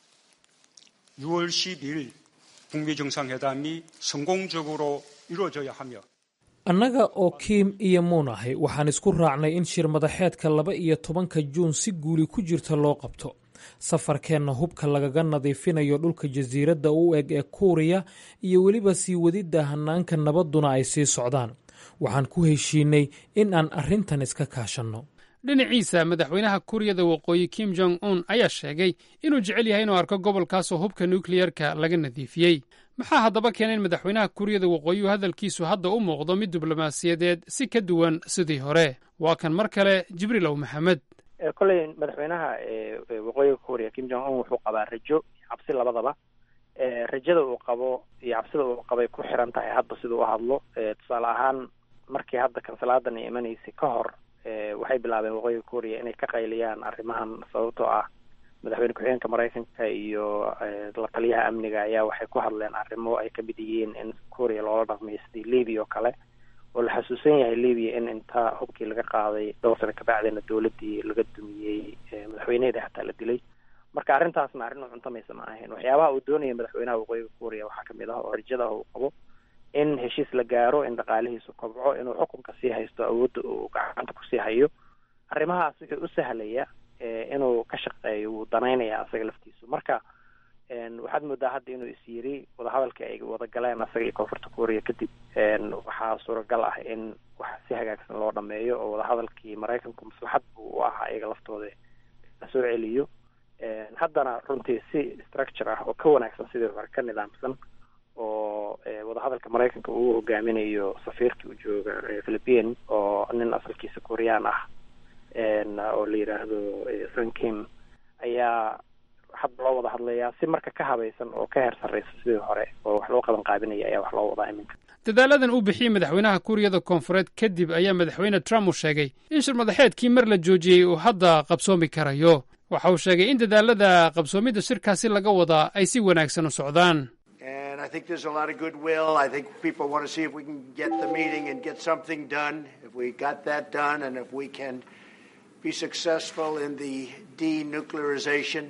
6월 10일 북미 정상회담이 성공적으로 이루어져야 하며 annaga oo kiim iyo muun ahay waxaan isku raacnay in shir madaxeedka laba iyo tobanka juun si guuli ku jirta loo qabto safarkeenna hubka lagaga nadiifinayo dhulka jasiiradda u eg ee kuuriya iyo weliba sii wadidda hanaanka nabadduna ay sii socdaan waxaan ku heshiinay in aan arrintan iska kaashanno dhinaciisa madaxweynaha kuuriyada waqooyi kim jong un ayaa sheegay inuu jecel yahay inuu arko gobolkaasoo hubka nukliyerka laga nadiifiyey maxaa haddaba keenay in madaxweynaha kuuriyada waqooyi hadalkiisu hadda u muuqdo mid diblomaasiyadeed si ka duwan sidii hore waa kan mar kale jibriil ow maxamed kolley madaxweynaha waqooyiga kuuriya kim jong un wuxuu qabaa rajo cabsi labadaba rajada uu qabo iyo cabsida uu qabay ku xiran tahay hadba siduu u hadlo tusaale ahaan markii hadda kansalaadan ay imanaysay ka hor waxay bilaabeen waqooyiga kuuriya inay ka qayliyaan arrimahan sababtoo ah madaxweyne ku-xigeenka maraykanka iyo la taliyaha amniga ayaa waxay ku hadleen arrimo ay kamid yihiin in kuuriya loola dhaqmayo sidii libiya oo kale oo la xasuusan yahay libiya in inta hubkii laga qaaday dhowr sano kabacdina dowladdii laga dumiyey madaxweyneheeda xataa la dilay marka arrintaasna arrin u cuntamaysa ma ahayn waxyaabaha uu doonaya madaxweynaha waqooyiga kuuriya waxaa kamid ah oo rajada uu qabo in heshiis la gaaro in dhaqaalihiisu kobco inuu xukunka sii haysto awoodda uu gacanta kusii hayo arrimahaas wuxuu u sahlaya inuu ka shaqeeyo wuu danaynaya asaga laftiisu marka waxaad moodaa hadda inuu is yiri wadahadalkii ay wada galeen asaga iyo koonfurta kuuriya kadib waxaa suuragal ah in wax si hagaagsan loo dhameeyo oo wadahadalkii maraykanku maslaxad buu u ahaa iyaga laftooda la soo celiyo haddana runtii si structure ah oo ka wanaagsan sidii hore ka nidaamsan oo wadahadalka maraykanka uu hogaaminayo safiirkii u jooga philippine oo nin asalkiisa kuuriyaan ah oo la yidhaahdo sun kim ayaa hadda loo wada hadlayaa si marka ka habaysan oo ka heer sarreysa sidii hore oo wax loo qaban qaabinaya ayaa wax loo wadaa iminka dadaaladan uu bixiyey madaxweynaha kuuriyada koonfureed kadib ayaa madaxweyne trump uu sheegay in shir madaxeedkii mar la joojiyey uu hadda qabsoomi karayo waxa uu sheegay in dadaalada qabsoomidda shirkaasi laga wadaa ay si wanaagsan u socdaan I think there's a lot of goodwill. I think people want to see if we can get the meeting and get something done. If we got that done and if we can be successful in the denuclearization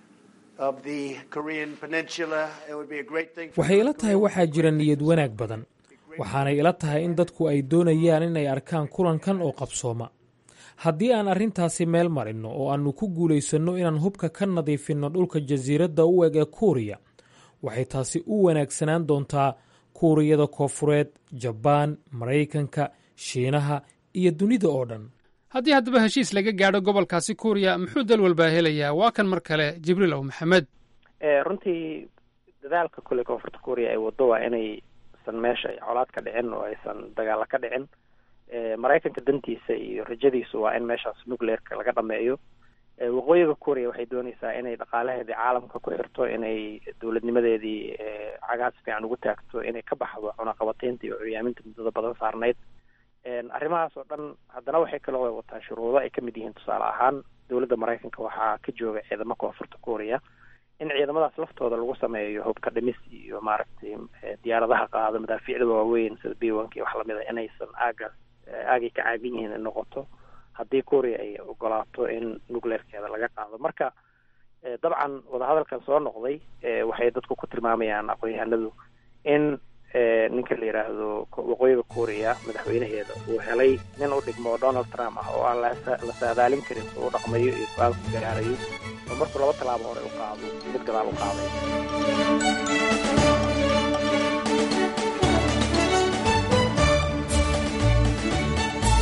of the Korean Peninsula, it would be a great thing. waxay ila tahay waxaa jira niyad wanaag badan waxaanay ila tahay in dadku ay doonayaan inay arkaan kulankan oo qabsooma haddii aan arrintaasi meel marinno oo aannu ku guulaysanno inaan hubka ka nadiifinno dhulka jasiiradda u eg ee kuuriya waxay taasi u wanaagsanaan doontaa kuuriyada koonfureed jabaan maraykanka shiinaha iyo dunida oo dhan haddii haddaba heshiis laga gaadho gobolkaasi kuuriya muxuu dal walbaa helayaa waa kan mar kale jibriil ow maxamed runtii dadaalka kule koonfurta kuuriya ay wado waa inaysan meesha colaad ka dhicin oo aysan dagaalo ka dhicin maraykanka dantiisa iyo rajadiisu waa in meeshaas nucleerka laga dhameeyo waqooyiga kuuriya waxay doonaysaa inay dhaqaalaheedii caalamka ku xirto inay dowladnimadeedii cagaas fiican ugu taagto inay ka baxdo cunaqabateynta iyo curyaaminta muddada badan saarnayd arrimahaas oo dhan haddana waxay kaloo wataa shuruudo ay kamid yihiin tusaale ahaan dowladda maraykanka waxaa ka jooga ciidamo koonfurta kuuriya in ciidamadaas laftooda lagu sameeyo hubka dhimis iyo maaragtay diyaaradaha qaado madaafiicda waaweyn sida b onka iyo wax lamid a inaysan aagaas aagay ka caagan yihiin in noqoto haddii kuuriya ay ogolaato in nucleerkeeda laga qaado marka dabcan wadahadalkan soo noqday waxay dadku ku tilmaamayaan aqoon-yahanadu in ninka la yidhaahdo waqooyiga kuuriya madaxweynaheeda uu helay nin u dhigmo donald trump ah oo aan la saadaalin karin soo u dhaqmayo iyo go-aanku gaarayo oo markuu laba tallaabo hore u qaado mid gadaal u qaaday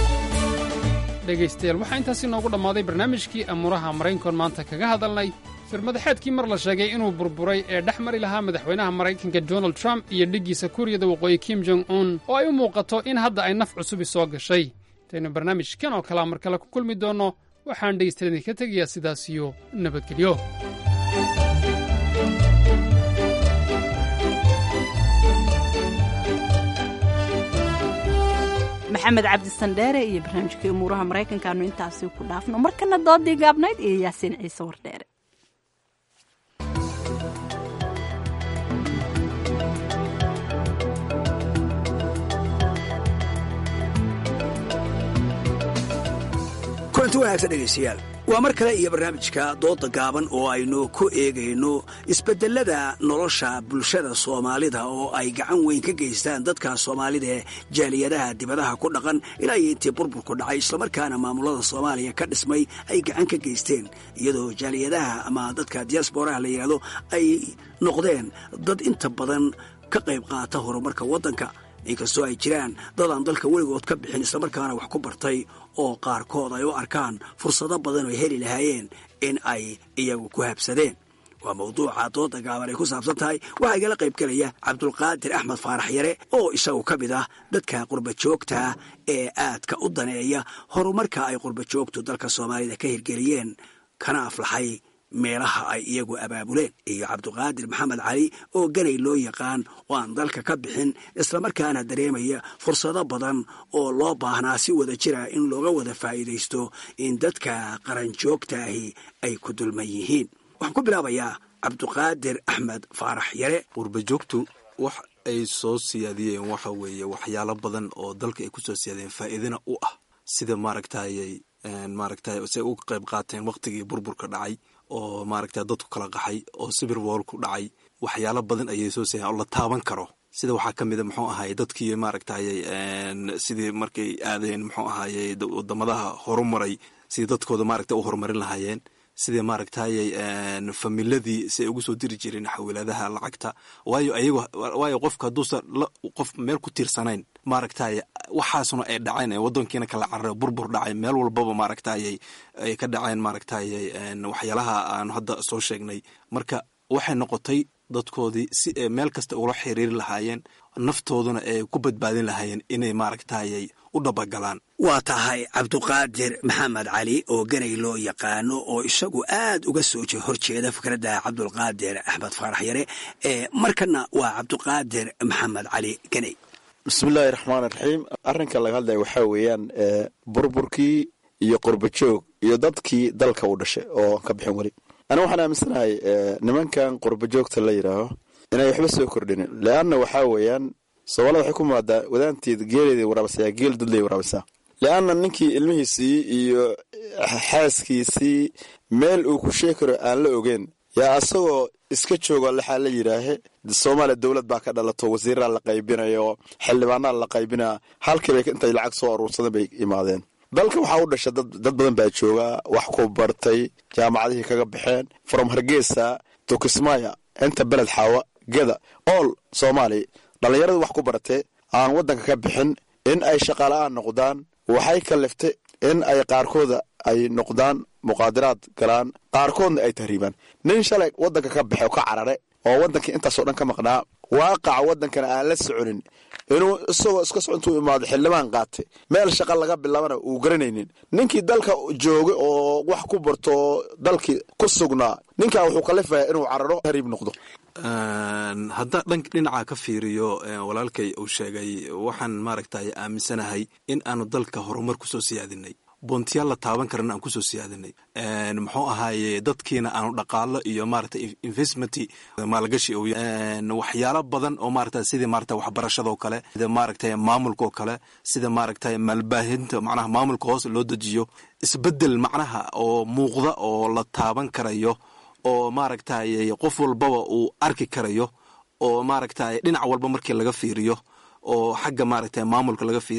dhegaystayaal waxaa intaasi noogu dhammaaday barnaamijkii amuuraha maraykankoon maanta kaga hadalnay shirmadaxeedkii mar la sheegay inuu burburay ee dhex mari lahaa madaxweynaha maraykanka donald trump iyo dhiggiisa kuuriyada waqooyi kim jong un oo ay u muuqato in hadda ay naf cusubi soo gashay intaynu barnaamijkan oo kalea mar kale ku kulmi doonno waxaan dhegaystadan idinka tegayaa sidaas iyo nabadgelyo maxamed cabdisandheere iyo barnaamijkii umuuraha maraykankaanu intaasi ku dhaafno markana doodii gaabnayd iyo yaasiin ciise wardheere kulanti wanaagsan dhegaystayaal waa mar kale iyo barnaamijka dooda gaaban oo aynu ku eegayno isbedelada nolosha bulshada soomaalida oo ay gacan weyn ka geystaan dadka soomaalida ee jaaliyadaha dibadaha ku dhaqan ilaa iyo intii burburku dhacay islamarkaana maamulada soomaaliya ka dhismay ay gacan ka geysteen iyadoo jaaliyadaha ama dadka diasboraha la yidhaahdo ay noqdeen dad inta badan ka qayb qaata horumarka waddanka inkastoo ay jiraan dad aan dalka weligood ka bixin islamarkaana wax ku bartay oo qaarkood ay u arkaan fursado badan oo heli lahaayeen in ay iyagu ku habsadeen waa mawduuca dooda gaaban ay ku saabsan tahay waxaa igala qayb gelaya cabdulqaadir axmed faarax yare oo isagu ka mid ah dadka qurbajoogta ee aadka u daneeya horumarka ay qurbajoogtu dalka soomaalida ka hirgeliyeen kana aflaxay meelaha ay iyagu abaabuleen iyo cabduqaadir maxamed cali oo ganay loo yaqaan oo aan dalka ka bixin islamarkaana dareemaya fursado badan oo loo baahnaa si wada jira in looga wada faa'iidaysto in dadka qaranjoogtaahi ay ku dulman yihiin waxaan ku bilaabayaa cabduqaadir axmed faarax yare qurbajoogtu wax ay soo siyaadiyeen waxa weeye waxyaalo badan oo dalka ay kusoo siyaadiyeen faa'iidana u ah sida maaragtayay maaragtay say uga qayb qaateen waqtigii burburka dhacay oo maaragta dadku kala qaxay oo sibir woolku dhacay waxyaalo badan ayay soo siiyaan oo la taaban karo sida waxaa ka mida muxuu ahaye dadkii maaragtayay sidii markay aadeen muxuu ahaye wadamadaha horumaray sidii dadkooda maaragta u horumarin lahaayeen sidii maaragtayay familadii si ay ugu soo diri jireen xawiiladaha lacagta waayo ayago waayo qofka hadduusan qof meel ku tiirsanayn maaragtay waxaasuna ay dhaceen wadankiina kala carare burbur dhacay meel walbaba maaragtayay ay ka dhaceen maaragtayay waxyaalaha aanu hadda soo sheegnay marka waxay noqotay dadkoodii si ay meel kasta ula xiriiri lahaayeen naftooduna ay ku badbaadin lahaayeen inay maaragtayay u dhabagalaan waa tahay cabduqaadir maxamed cali oo ganay loo yaqaano oo isagu aad uga soo horjeeda fikradda cabdulqaadir axmed faarax yare ee markana waa cabduqaadir maxamed cali ganay bismillaahi raxmaan raxiim arrinka laga hadlaya waxaa weeyaan burburkii iyo qurbajoog iyo dadkii dalka u dhashay oo ka bixin weli aniga waxaan aaminsanahay nimankan qurbajoogta la yidhaaho inay waxba soo kordhinin leanna waxaa weeyaan soomaalida waxay ku maadaa wadaanteed geeleeda waraabisaa geel dudley waraabisaa leanna ninkii ilmihiisii iyo xaaskiisii meel uu ku sheegi karo aan la ogeyn yaa asagoo iska joogo laxaa la yidhaahe soomaaliya dowlad baa ka dhalato wasiiraa la qaybinayo xildhibaanaa la qaybinaa halkiibay intay lacag soo aruursadeen bay imaadeen dalka waxaa u dhasha dad badan baa joogaa wax ku bartay jaamacadihii kaga baxeen from hargeysa to kismaya inta beled xaawa geda all soomaaliya dhallinyaradu wax ku baratee aan waddanka ka bixin in ay shaqaala-aan noqdaan waxay kaliftay in ay qaarkooda ay noqdaan muqaadiraad galaan qaarkoodna ay tahriibaan nin shalay waddanka ka baxe oo ka carare oo waddankii intaasoo dhan ka maqnaa waaqaca waddankana aan la soconin inuu isagoo iska soco intuu imaado xildhibaan qaatay meel shaqa laga bilaabana uu garanaynin ninkii dalka joogay oo wax ku barto dalkii ku sugnaa ninkaa wuxuu kalifaya inuu cararo tahriib noqdo haddaa dhank dhinaca ka fiiriyo walaalkay uu sheegay waxaan maaragtay aaminsanahay in aanu dalka horumar kusoo siyaadinay boontiyaal la taaban karana aan kusoo siyaadinay muxuu ahaaye dadkiina aanu dhaqaalo iyo maarata investment maalgashi waxyaalo badan oo maarata sidii maarata waxbarashadoo kale sida maaragta maamulka oo kale sida maaragta maalbaahinta macnaha maamulka hoos loo dejiyo isbedel macnaha oo muuqda oo la taaban karayo oo maaragtay qof walbaba uu arki karayo oo maaragtay dhinac walba markii laga fiiriyo oo xagga maaragta maamulka laga fiiriyo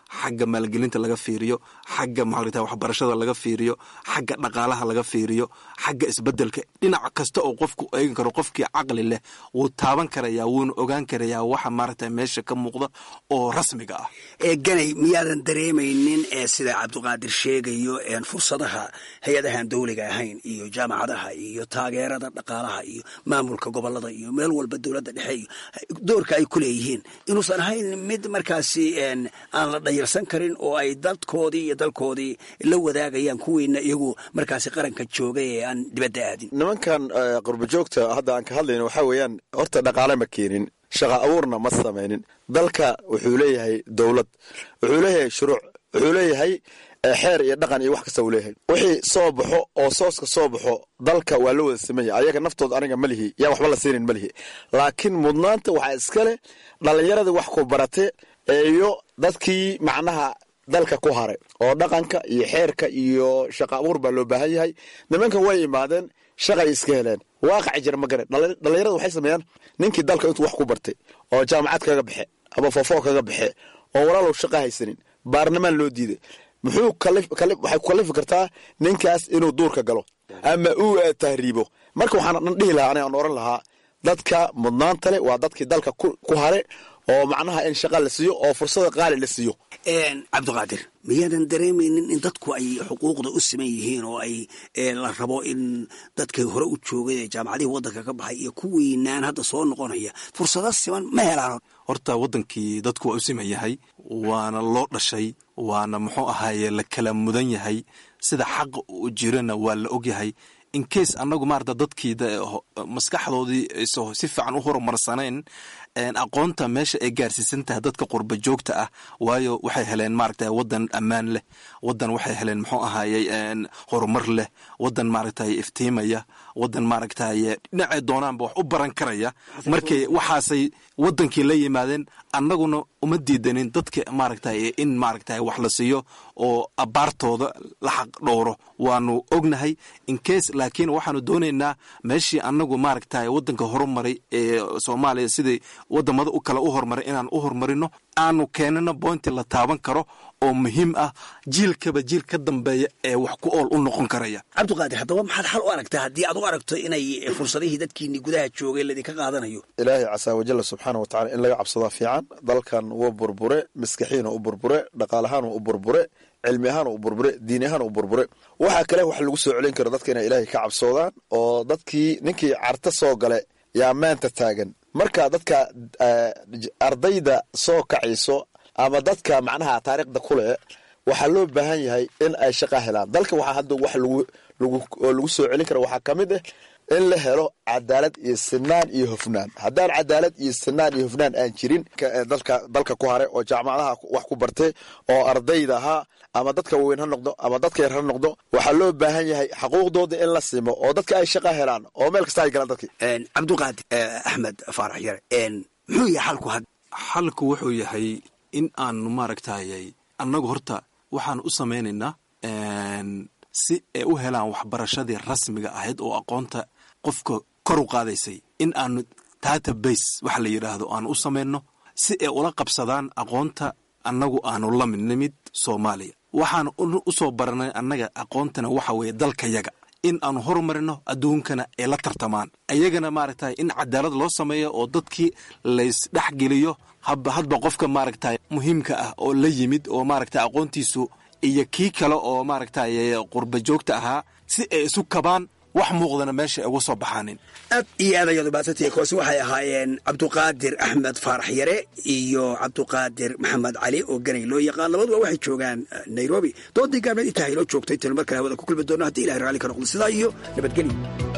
xagga maalgelinta laga fiiriyo xagga maxaa waxbarashada laga fiiriyo xagga dhaqaalaha laga fiiriyo xagga isbedelka dhinac kasta oo qofku eegi karo qofkii caqli leh wuu taaban karayaa wuuna ogaan karayaa waxa maaragta meesha ka muuqda oo rasmiga ah ee ganay miyaadan dareemaynin ee sida cabdiqaadir sheegayo een fursadaha hay-adahan dowliga ahayn iyo jaamacadaha iyo taageerada dhaqaalaha iyo maamulka gobolada iyo meel walba dowladda dhexe iyo doorka ay ku leeyihiin inuusan ahayn mid markaasi een aan la dhayarsan karin oo ay dadkoodii iyo dalkoodii la wadaagayaan kuwiina iyagu markaasi qaranka jooga ee aan dibadda aadin nimankan eh, qurbajoogta hadda aan ka hadlayno waxaa weeyaan horta dhaqaale ma keenin shaqa abuurna ma samaynin dalka wuxuu leeyahay dowlad wuxuu leeyahay shuruuc wuxuu leeyahay eh, xeer iyo dhaqan iyo wax kasta uu leeyahay wixii soo baxo oo sooska soo baxo dalka waa la wada samaya ayaga naftooda aniga ma lihi yaa waxba la siinin ma lihi laakiin mudnaanta waxaa iska leh dhallinyaradii wax ku barate iyo dadkii macnaha dalka ku haray oo dhaqanka iyo xeerka iyo shaqa abuur baa loo baahan yahay nimankan way imaadeen shaqay iska heleen waaqaci jira ma garan Dhalli- dhallinyarada waxay sameeyaan ninkii dalka intuu wax ku bartay oo jaamacad kaga baxe ama foofoo kaga baxe oo walaalow shaqa haysanin baarlamaan loo diiday muxuu kalif- kalif- waxay ku kalifi kartaa ninkaas inuu duurka galo ama uu eh, tahriibo marka waxaan dhan dhihi lahaa aniga aan oran lahaa dadka mudnaanta leh waa dadkii dalka ku ku hare oo macnaha in shaqa la siiyo oo fursada qaali la siiyo een cabdiqaadir miyaadan dareemaynin in dadku ay xuquuqda u siman yihiin oo ay ee, la rabo in dadkay hore u joogay ee jaamacadihii waddanka ka baxay iyo kuwiinaan hadda soo noqonaya fursado siman ma helaan horta wadankii dadku waa u siman yahay waana loo dhashay waana muxuu ahaaye la kala mudan yahay sida xaqa u jirana waa la ogyahay in case annagu maarata dadkii da- ho- maskaxdoodii aysan si fiican u horumarsanayn een, aqoonta meesha ay gaarsiisan tahay dadka qurba joogta ah waayo waxay heleen maaragta wadan ammaan leh wadan waxay heleen muxuu ahaaye een, horumar leh wadan maaragtay iftiimaya wadan maaragtay dhinacay doonaanba wax u baran karaya markay waxaasay wadankii la yimaadeen annaguna uma diidanin dadka maaragtay in maaragtay wax la siiyo oo abaartooda la xaq dhowro waanu ognahay in case laakiin waxaanu doonaynaa meeshii annagu maaragtay wadanka horumaray ee soomaaliya sidai wadamada u kale u horumaray inaan u horumarino aanu keenano bointi la taaban karo oo muhiim ah jiilkaba jiil ka dambeeya ee wax ku ool u noqon karaya cabdiqaadir haddaba maxaad xal u aragtaa haddii aad u aragto inay fursadihii dadkiini gudaha joogay laydinka qaadanayo ilaahay casaa wajalla subxaana wa tacala in laga cabsadaa fiican dalkan wuu burbure maskaxiina u burbure dhaqaalahaana u burbure cilmi ahaan u burbure diini ahaan u burbure waxaa kale wax lagu soo celin karo dadka inay ilaahay ka cabsoodaan oo dadkii ninkii carta soo gale yaa maanta taagan marka dadka eh, j- ardayda soo kacayso ama dadka macnaha taariikhda ku leh waxaa loo baahan yahay in ay shaqa helaan dalka waxaa hadda wax lagu lagu oo lagu soo celin kara waxaa ka mid ah in la helo cadaalad iyo sinaan iyo hufnaan haddaan cadaalad iyo sinaan iyo hufnaan aan jirin ka- ee dalka dalka ku hare oo jaamacadaha wax ku bartay oo ardayda ahaa ama dadka waaweyn ha noqdo ama dadka yar ha noqdo waxaa loo baahan yahay xaquuqdooda in la simo oo dadka ay shaqa helaan oo meel kasta ay galaan dadkii cabdiqaadir axmed faarax yare muxuu yahay xalku had xalku wuxuu yahay in aanu maaragtayay annagu horta waxaan u samaynaynaa een, si ay u helaan waxbarashadii rasmiga ahayd oo aqoonta qofka kor u qaadaysay in aanu database waxa la yidhaahdo aanu u samayno si ay ula qabsadaan aqoonta annagu aanu la mid nimid soomaaliya waxaan u- u soo baranay annaga aqoontana waxa weeye dalkayaga in aanu horumarino adduunkana ay la tartamaan ayagana maaragtay in cadaalad loo sameeyo oo dadkii laysdhexgeliyo habba hadba qofka maaragtay muhiimka ah oo la yimid oo maaragtay aqoontiisu iyo kii kale oo maaragtay qurba joogta ahaa si ay isu kabaan wax muuqdana meesha ay uga soo baxaanin aad iyo aad ayaad umaadsantihiin kuwaasi waxay ahaayeen cabduqaadir axmed faarax yare iyo cabduqaadir maxamed cali oo ganay loo yaqaan labaduba waxay joogaan eh, nairobi doodii gaabneed intaa haynoo joogtay tanu mar kale hawada ku kulmi doono haddii ilahay raalli ka noqdo sidaa iyo nabadgelyo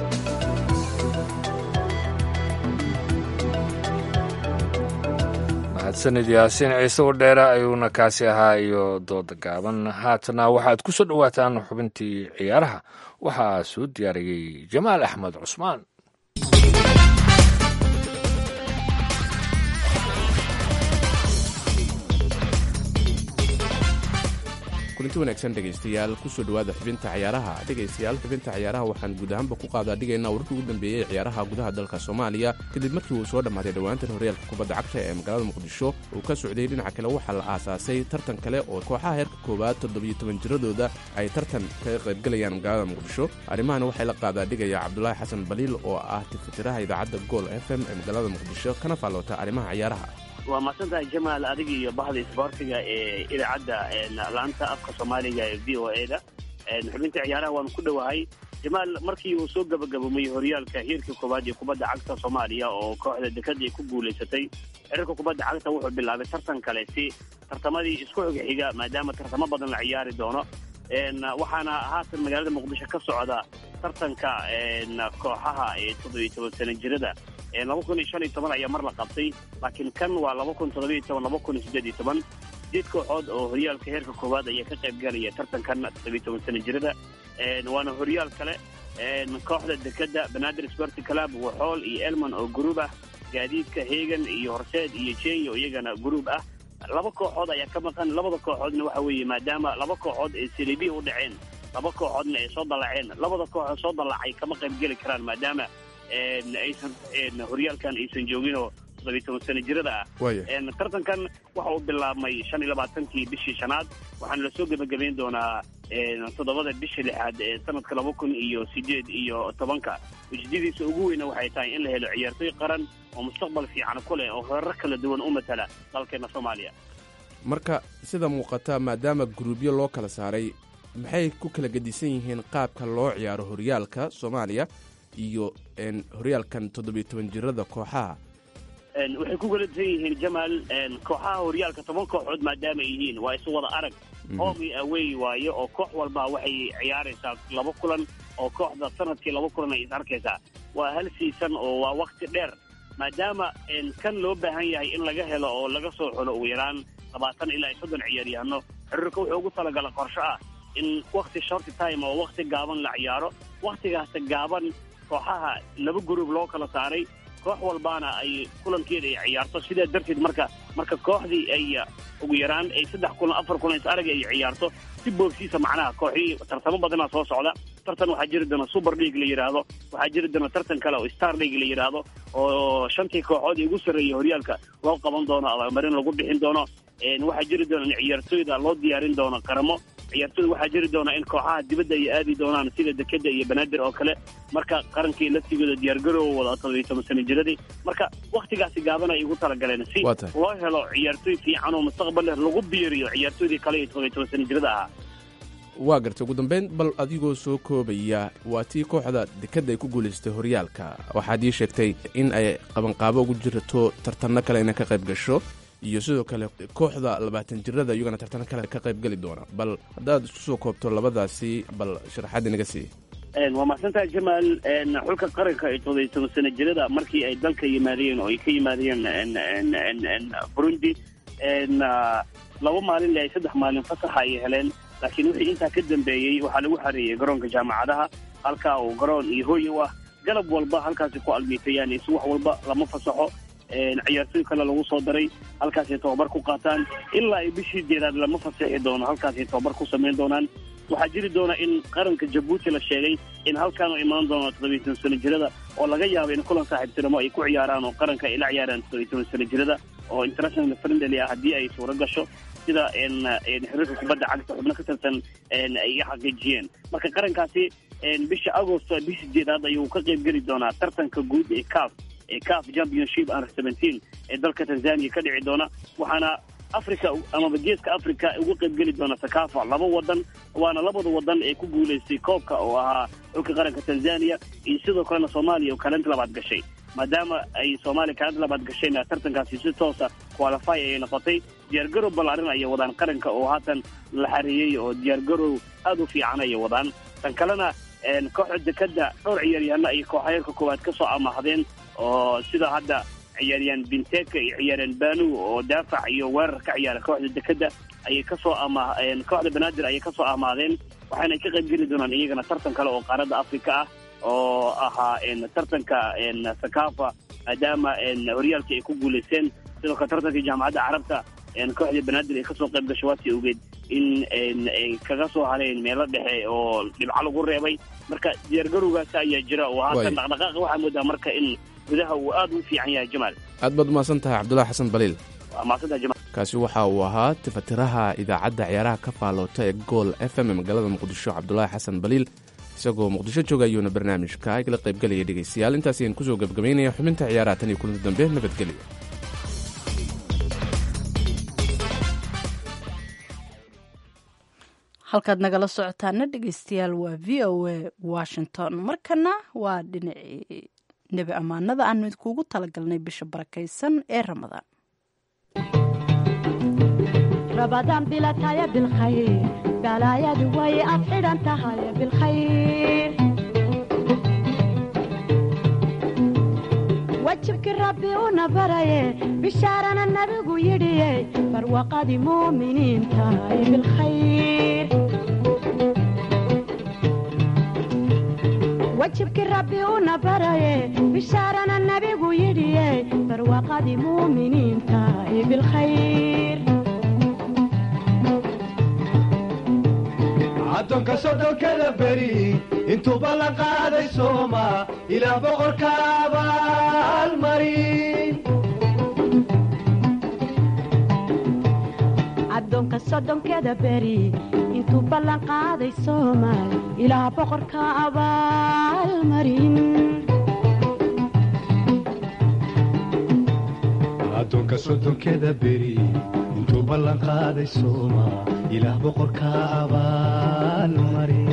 mahadsanid yaasiin ciise wadheere ayuuna kaasi ahaa iyo dooda gaaban haatana waxaad ku soo dhowaataan xubintii ciyaaraha waxaa soo diyaariyey jamaal axmed cusmaan kulanti wanaagsan dhegaystayaal kusoo dhowaada xubinta ciyaaraha dhegaystayaal xubinta ciyaaraha waxaan guud ahaanba ku qaadaa dhigaynaa wararkii ugu dambeeyey ciyaaraha gudaha dalka soomaaliya kadib markii uu soo dhammaaday dhowaantan horyaalka kubadda cagta ee magaalada muqdisho uu ka socday dhinaca kale waxaa la aasaasay tartan kale oo kooxaha heerka koowaad toddobiyo toban jiradooda ay tartan kaga qaybgalayaan magaalada muqdisho arrimahana waxay la qaadaa dhigaya cabdulaahi xasan baliil oo ah tifitiraha idaacadda gool f m ee magaalada muqdisho kana faallota arrimaha ciyaaraha waa mahadsantahay jamaal adiga iyo bahda isboortiga ee idaacadda laanta afka soomaaliga ee v o a da xubinta ciyaaraha waanu ku dhowahay jamaal markii uu soo gabagaboomay horyaalka heerka koowaad ee kubadda cagta soomaaliya oo kooxda dekada ay ku guulaysatay xiriirka kubadda cagta wuxuu bilaabay tartan kale si tartamadii isku xog xiga maadaama tartamo badan la ciyaari doono waxaana haatan magaalada muqdisho ka socda tartanka kooxaha ee toddobiyo toban sana jirada laba kun iyo shan iyo toban ayaa mar la qabtay laakiin kan waa laba kun toddobiyo toban laba kun iyo siddeed iyo toban sideed kooxood oo horyaalka heerka koowaad ayaa ka qayb galaya tartankan toddobiyo toban sana jirada waana horyaal kale kooxda dekada banaadir sporti club waxool iyo elman oo gruub ah gaadiidka heegan iyo horseed iyo jenya oo iyagana gruub ah laba kooxood ayaa ka maqan labada kooxoodna waxa weeye maadaama laba kooxood ee silibiya u dhaceen laba kooxoodna ay soo dallaceen labada kooxood soo dallacay kama qayb geli karaan maadaama aysan horyaalkan aysan joogin oo toddobiyo toban sana jirada ah tartankan waxa uu bilaabmay shan iyo labaatankii bishii shanaad waxaana lasoo gebagabayn doonaa toddobada bisha lixaad ee sanadka laba kun iyo sideed iyo tobanka ujeedadiisa ugu weyna waxay tahay in la helo ciyaartoy qaran oo mustaqbal fiican ku leh oo heerar kala duwan u matala dalkeena soomaaliya marka sida muuqata maadaama guruubyo loo kala saaray maxay ku kala gedisan yihiin qaabka loo ciyaaro horyaalka soomaaliya iyo horyaalkan toddobiyo toban jirada kooxaha waxay ku galasan yihiin jamaal kooxaha horyaalka toban kooxood maadaama ay yihiin waa isu wada arag home iyo away waayo oo koox walba waxay ciyaaraysaa laba kulan oo kooxda sanadkii laba kulan ay is arkaysaa waa hal siisan oo waa wakti dheer maadaama kan loo baahan yahay in laga helo oo laga soo xulo ugu yaraan labaatan ilaa iyo soddon ciyaaryahano xiriirka wuxuu ugu talagala qorsho ah in wakti shorty time oo wakti gaaban la ciyaaro waktigaasta gaaban kooxaha laba gruub loo kala saaray koox walbaana ay kulankeeda ay ciyaarto sidaa darteed marka marka kooxdii ay ugu yaraan ay saddex kulan afar kulan is arag ay ciyaarto si boogsiisa macnaha kooxii tartamo badanaa soo socda tartan waxaa jiri doona super league la yidhaahdo waxaa jiri doona tartan kale oo star league la yidhaahdo oo shantii kooxood ee ugu sarreeyay horyaalka loo qaban doono abaalmarin lagu bixin doono waxaa jiri doona in ciyaartooyda loo diyaarin doono qaramo ciyaartooyda waxaa jiri doona in kooxaha dibadda ay aadi doonaan sida dekeda iyo banaadir oo kale marka qarankii laftigooda diyaargaroow wada toddobiyo toban sana jiradii marka waktigaasi gaaban ay ugu talagaleen si loo helo ciyaartooy fiican oo mustaqbal leh lagu biiriyo ciyaartooydii kale iyo toddobiyo toban sana jirada ahaa waa gartay ugu dambayn bal adigoo soo koobaya waa tii kooxda dekadda ay ku guulaysatay horyaalka waxaad ii sheegtay in ay qabanqaabo ugu jirto tartanno kale inay ka qayb gasho iyo sidoo kale kooxda labaatan jirada iyagana tartano kale ka qayb geli doona bal haddaad isku soo koobto labadaasi bal sharaxaad inaga sii waa mahadsantahay jamaal xulka qaranka ee toddobiyo toban sana jirada markii ay dalka yimaadeen oo ay ka yimaadeen burundi laba maalin le ay saddex maalin fasaxa ay heleen laakiin wixii intaa ka dambeeyey waxaa lagu xareeyey garoonka jaamacadaha halkaa uu garoon iyo hooy u ah galab walba halkaasi ku almiitayaan is wax walba lama fasaxo ciyaartooy kale lagu soo daray halkaasay tababar ku qaataan ilaa ay bishii jeedaad lama fasaxi doono halkaasay tababar ku samayn doonaan waxaa jiri doona in qaranka jabuuti la sheegay in halkaan u imaan doono toddobiyo toban sana jirada oo laga yaabo in kulan saaxiibtinimo ay ku ciyaaraan oo qaranka ay la ciyaaraan toddobiyo toban sana jirada oo international friendly ah haddii ay suuro gasho sida xiriirka kubadda cagta xubno ka tirsan ay xaqiijiyeen marka qarankaasi bisha agosto bisha jeedaad ayuu ka qayb geli doonaa tartanka guud ee caf ee caf championship under seventeen ee dalka tanzania ka dhici doona waxaana africa amaba geeska africa uga qayb geli doona sakafa laba wadan waana labada wadan ee ku guulaystay koobka oo ahaa xulka qaranka tanzania iyo sidoo kalena soomaaliya oo kaalinta labaad gashay maadaama ay soomaaliya kaalinta labaad gashayna tartankaasi si toosa qualify ayay noqotay diyaargarow ballaarin ayay wadaan qaranka oo haatan la xareeyey oo diyaargarow aada u fiican ayay wadaan tan kalena kooxda dekada dhowr ciyaaryahano ay kooxayeerka koowaad ka soo amahdeen oo sida hadda ciyaaryahan binteka iyo ciyaaryahan banu oo daafac iyo weerar ka ciyaara kooxda dekada ayay kasoo ama kooxda banaadir ayay kasoo amaadeen waxaana ka qayb geli doonaan iyagana tartan kale oo qaaradda africa ah oo ahaa tartanka sakafa maadaama horyaalkii ay ku guulaysteen sidoo kale tartankii jaamacadda carabta kooxda banaadir ay kasoo qayb gasho waasi ogeed in ay kaga soo hareen meelo dhexe oo dhibco lagu reebay marka diyaargarowgaas ayaa jira oo haatan Waay. dhaqdhaqaaqa waxaa moodaa marka in gudaha uu aad u fiican yahay jamaal aad baad umahadsan tahay cabdulaahi xasan baliil waa mahadsantaha jamaal kaasi waxa uu ahaa tifatiraha idaacadda ciyaaraha ka faaloota ee gool f m ee magaalada muqdisho cabdulaahi xasan baliil isagoo muqdisho jooga ayuuna barnaamijka igala qaybgelaya dhegaystayaal intaas ayaan kusoo gebgabaynaya xubinta ciyaaraha tan iyo kulanti dambe nabadgelyo halkaad nagala socotaana dhegeystayaal waa v o a washington markana waa dhinacii nebi ammaanada aanu idinkuugu talagalnay bisha barakaysan ee ramadaan رمضان بلا تايا بالخير بلا يا دوي أفعل أنت هاي بالخير وجهك ربي ونبري بشارنا النبي يدي فروقة مؤمنين تاي بالخير وجهك ربي ونبري بشارنا النبي يدي فروقة مؤمنين تاي بالخير addoonka soddonkada beri intuu ballan qaaday sooma ilaa boqorka abaalmarin addoonka soddonkeeda beri intuu ballan qaaday soomaal ilaa boqorka abaalmarin addoonka soddonkeda beri intuu ballan qaaday sooma ilaah boqorka abaalmarin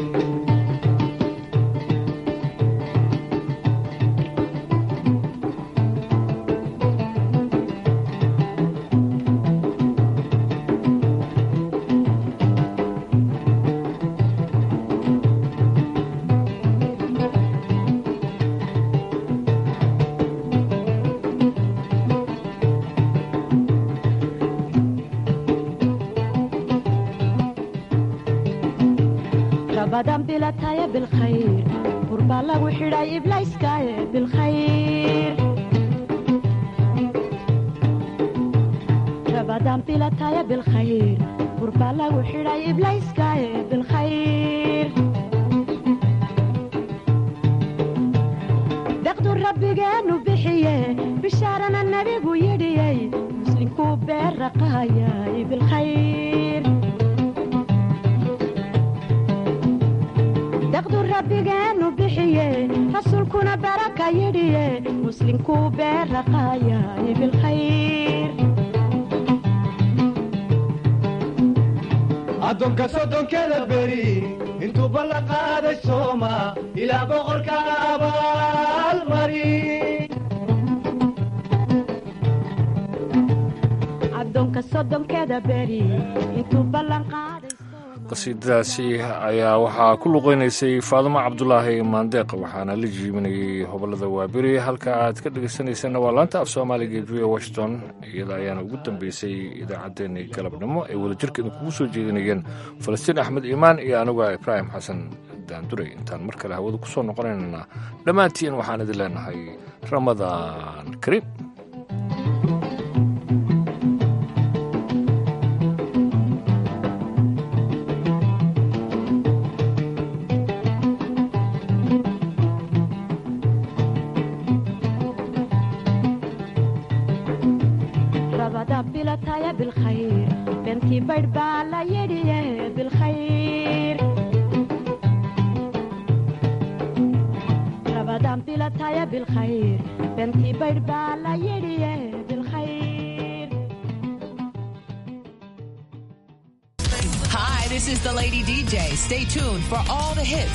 rabadan bilataya bilkhayr burbaa lagu xidhay iblayskaaye bilkhayr rabadan bilataya bilkhayr burbaa lagu xidhay iblayskaaye bilkhayr deqdu rabbigeenu bixiye bishaarana nebigu yidhiyey muslinkuu beerraqaayay bilkhayr deqdu rabbigeenu bixiye rasuulkuna baraka yidhiye muslinkuu beerraqaayay bilkhayr addoonka soddonkeda beri intuu ballan qaaday sooma ilaa boqorka abaalmarin addoonka soddonkeeda beri intuu ballan qaaday qasiidadaasi ayaa waxaa ku luqeynaysay faadumo cabdulaahi maandeeq waxaana la jiibinayay hobolada waaberi halka aad ka dhegeysanaysanna waa laanta af soomaaliga ee v o washington iyada ayaana ugu dambeysay idaacaddeenii galabnimo ay wadajirka idinkugu soo jeedinayeen falastiin axmed iimaan iyo anuga ibraahim xasan daanduray intaan mar kale hawada ku soo noqonaynana dhammaantiin waxaan idin leenahay ramadaan kariim rabada bilataya bilkhayr bentii baydh baa la yidhiye bilkhayr rabadan bilataya bilkhayr bentii baydh baa la yidhiye bilkhayr Hi, this is the Lady DJ. Stay tuned for all the hits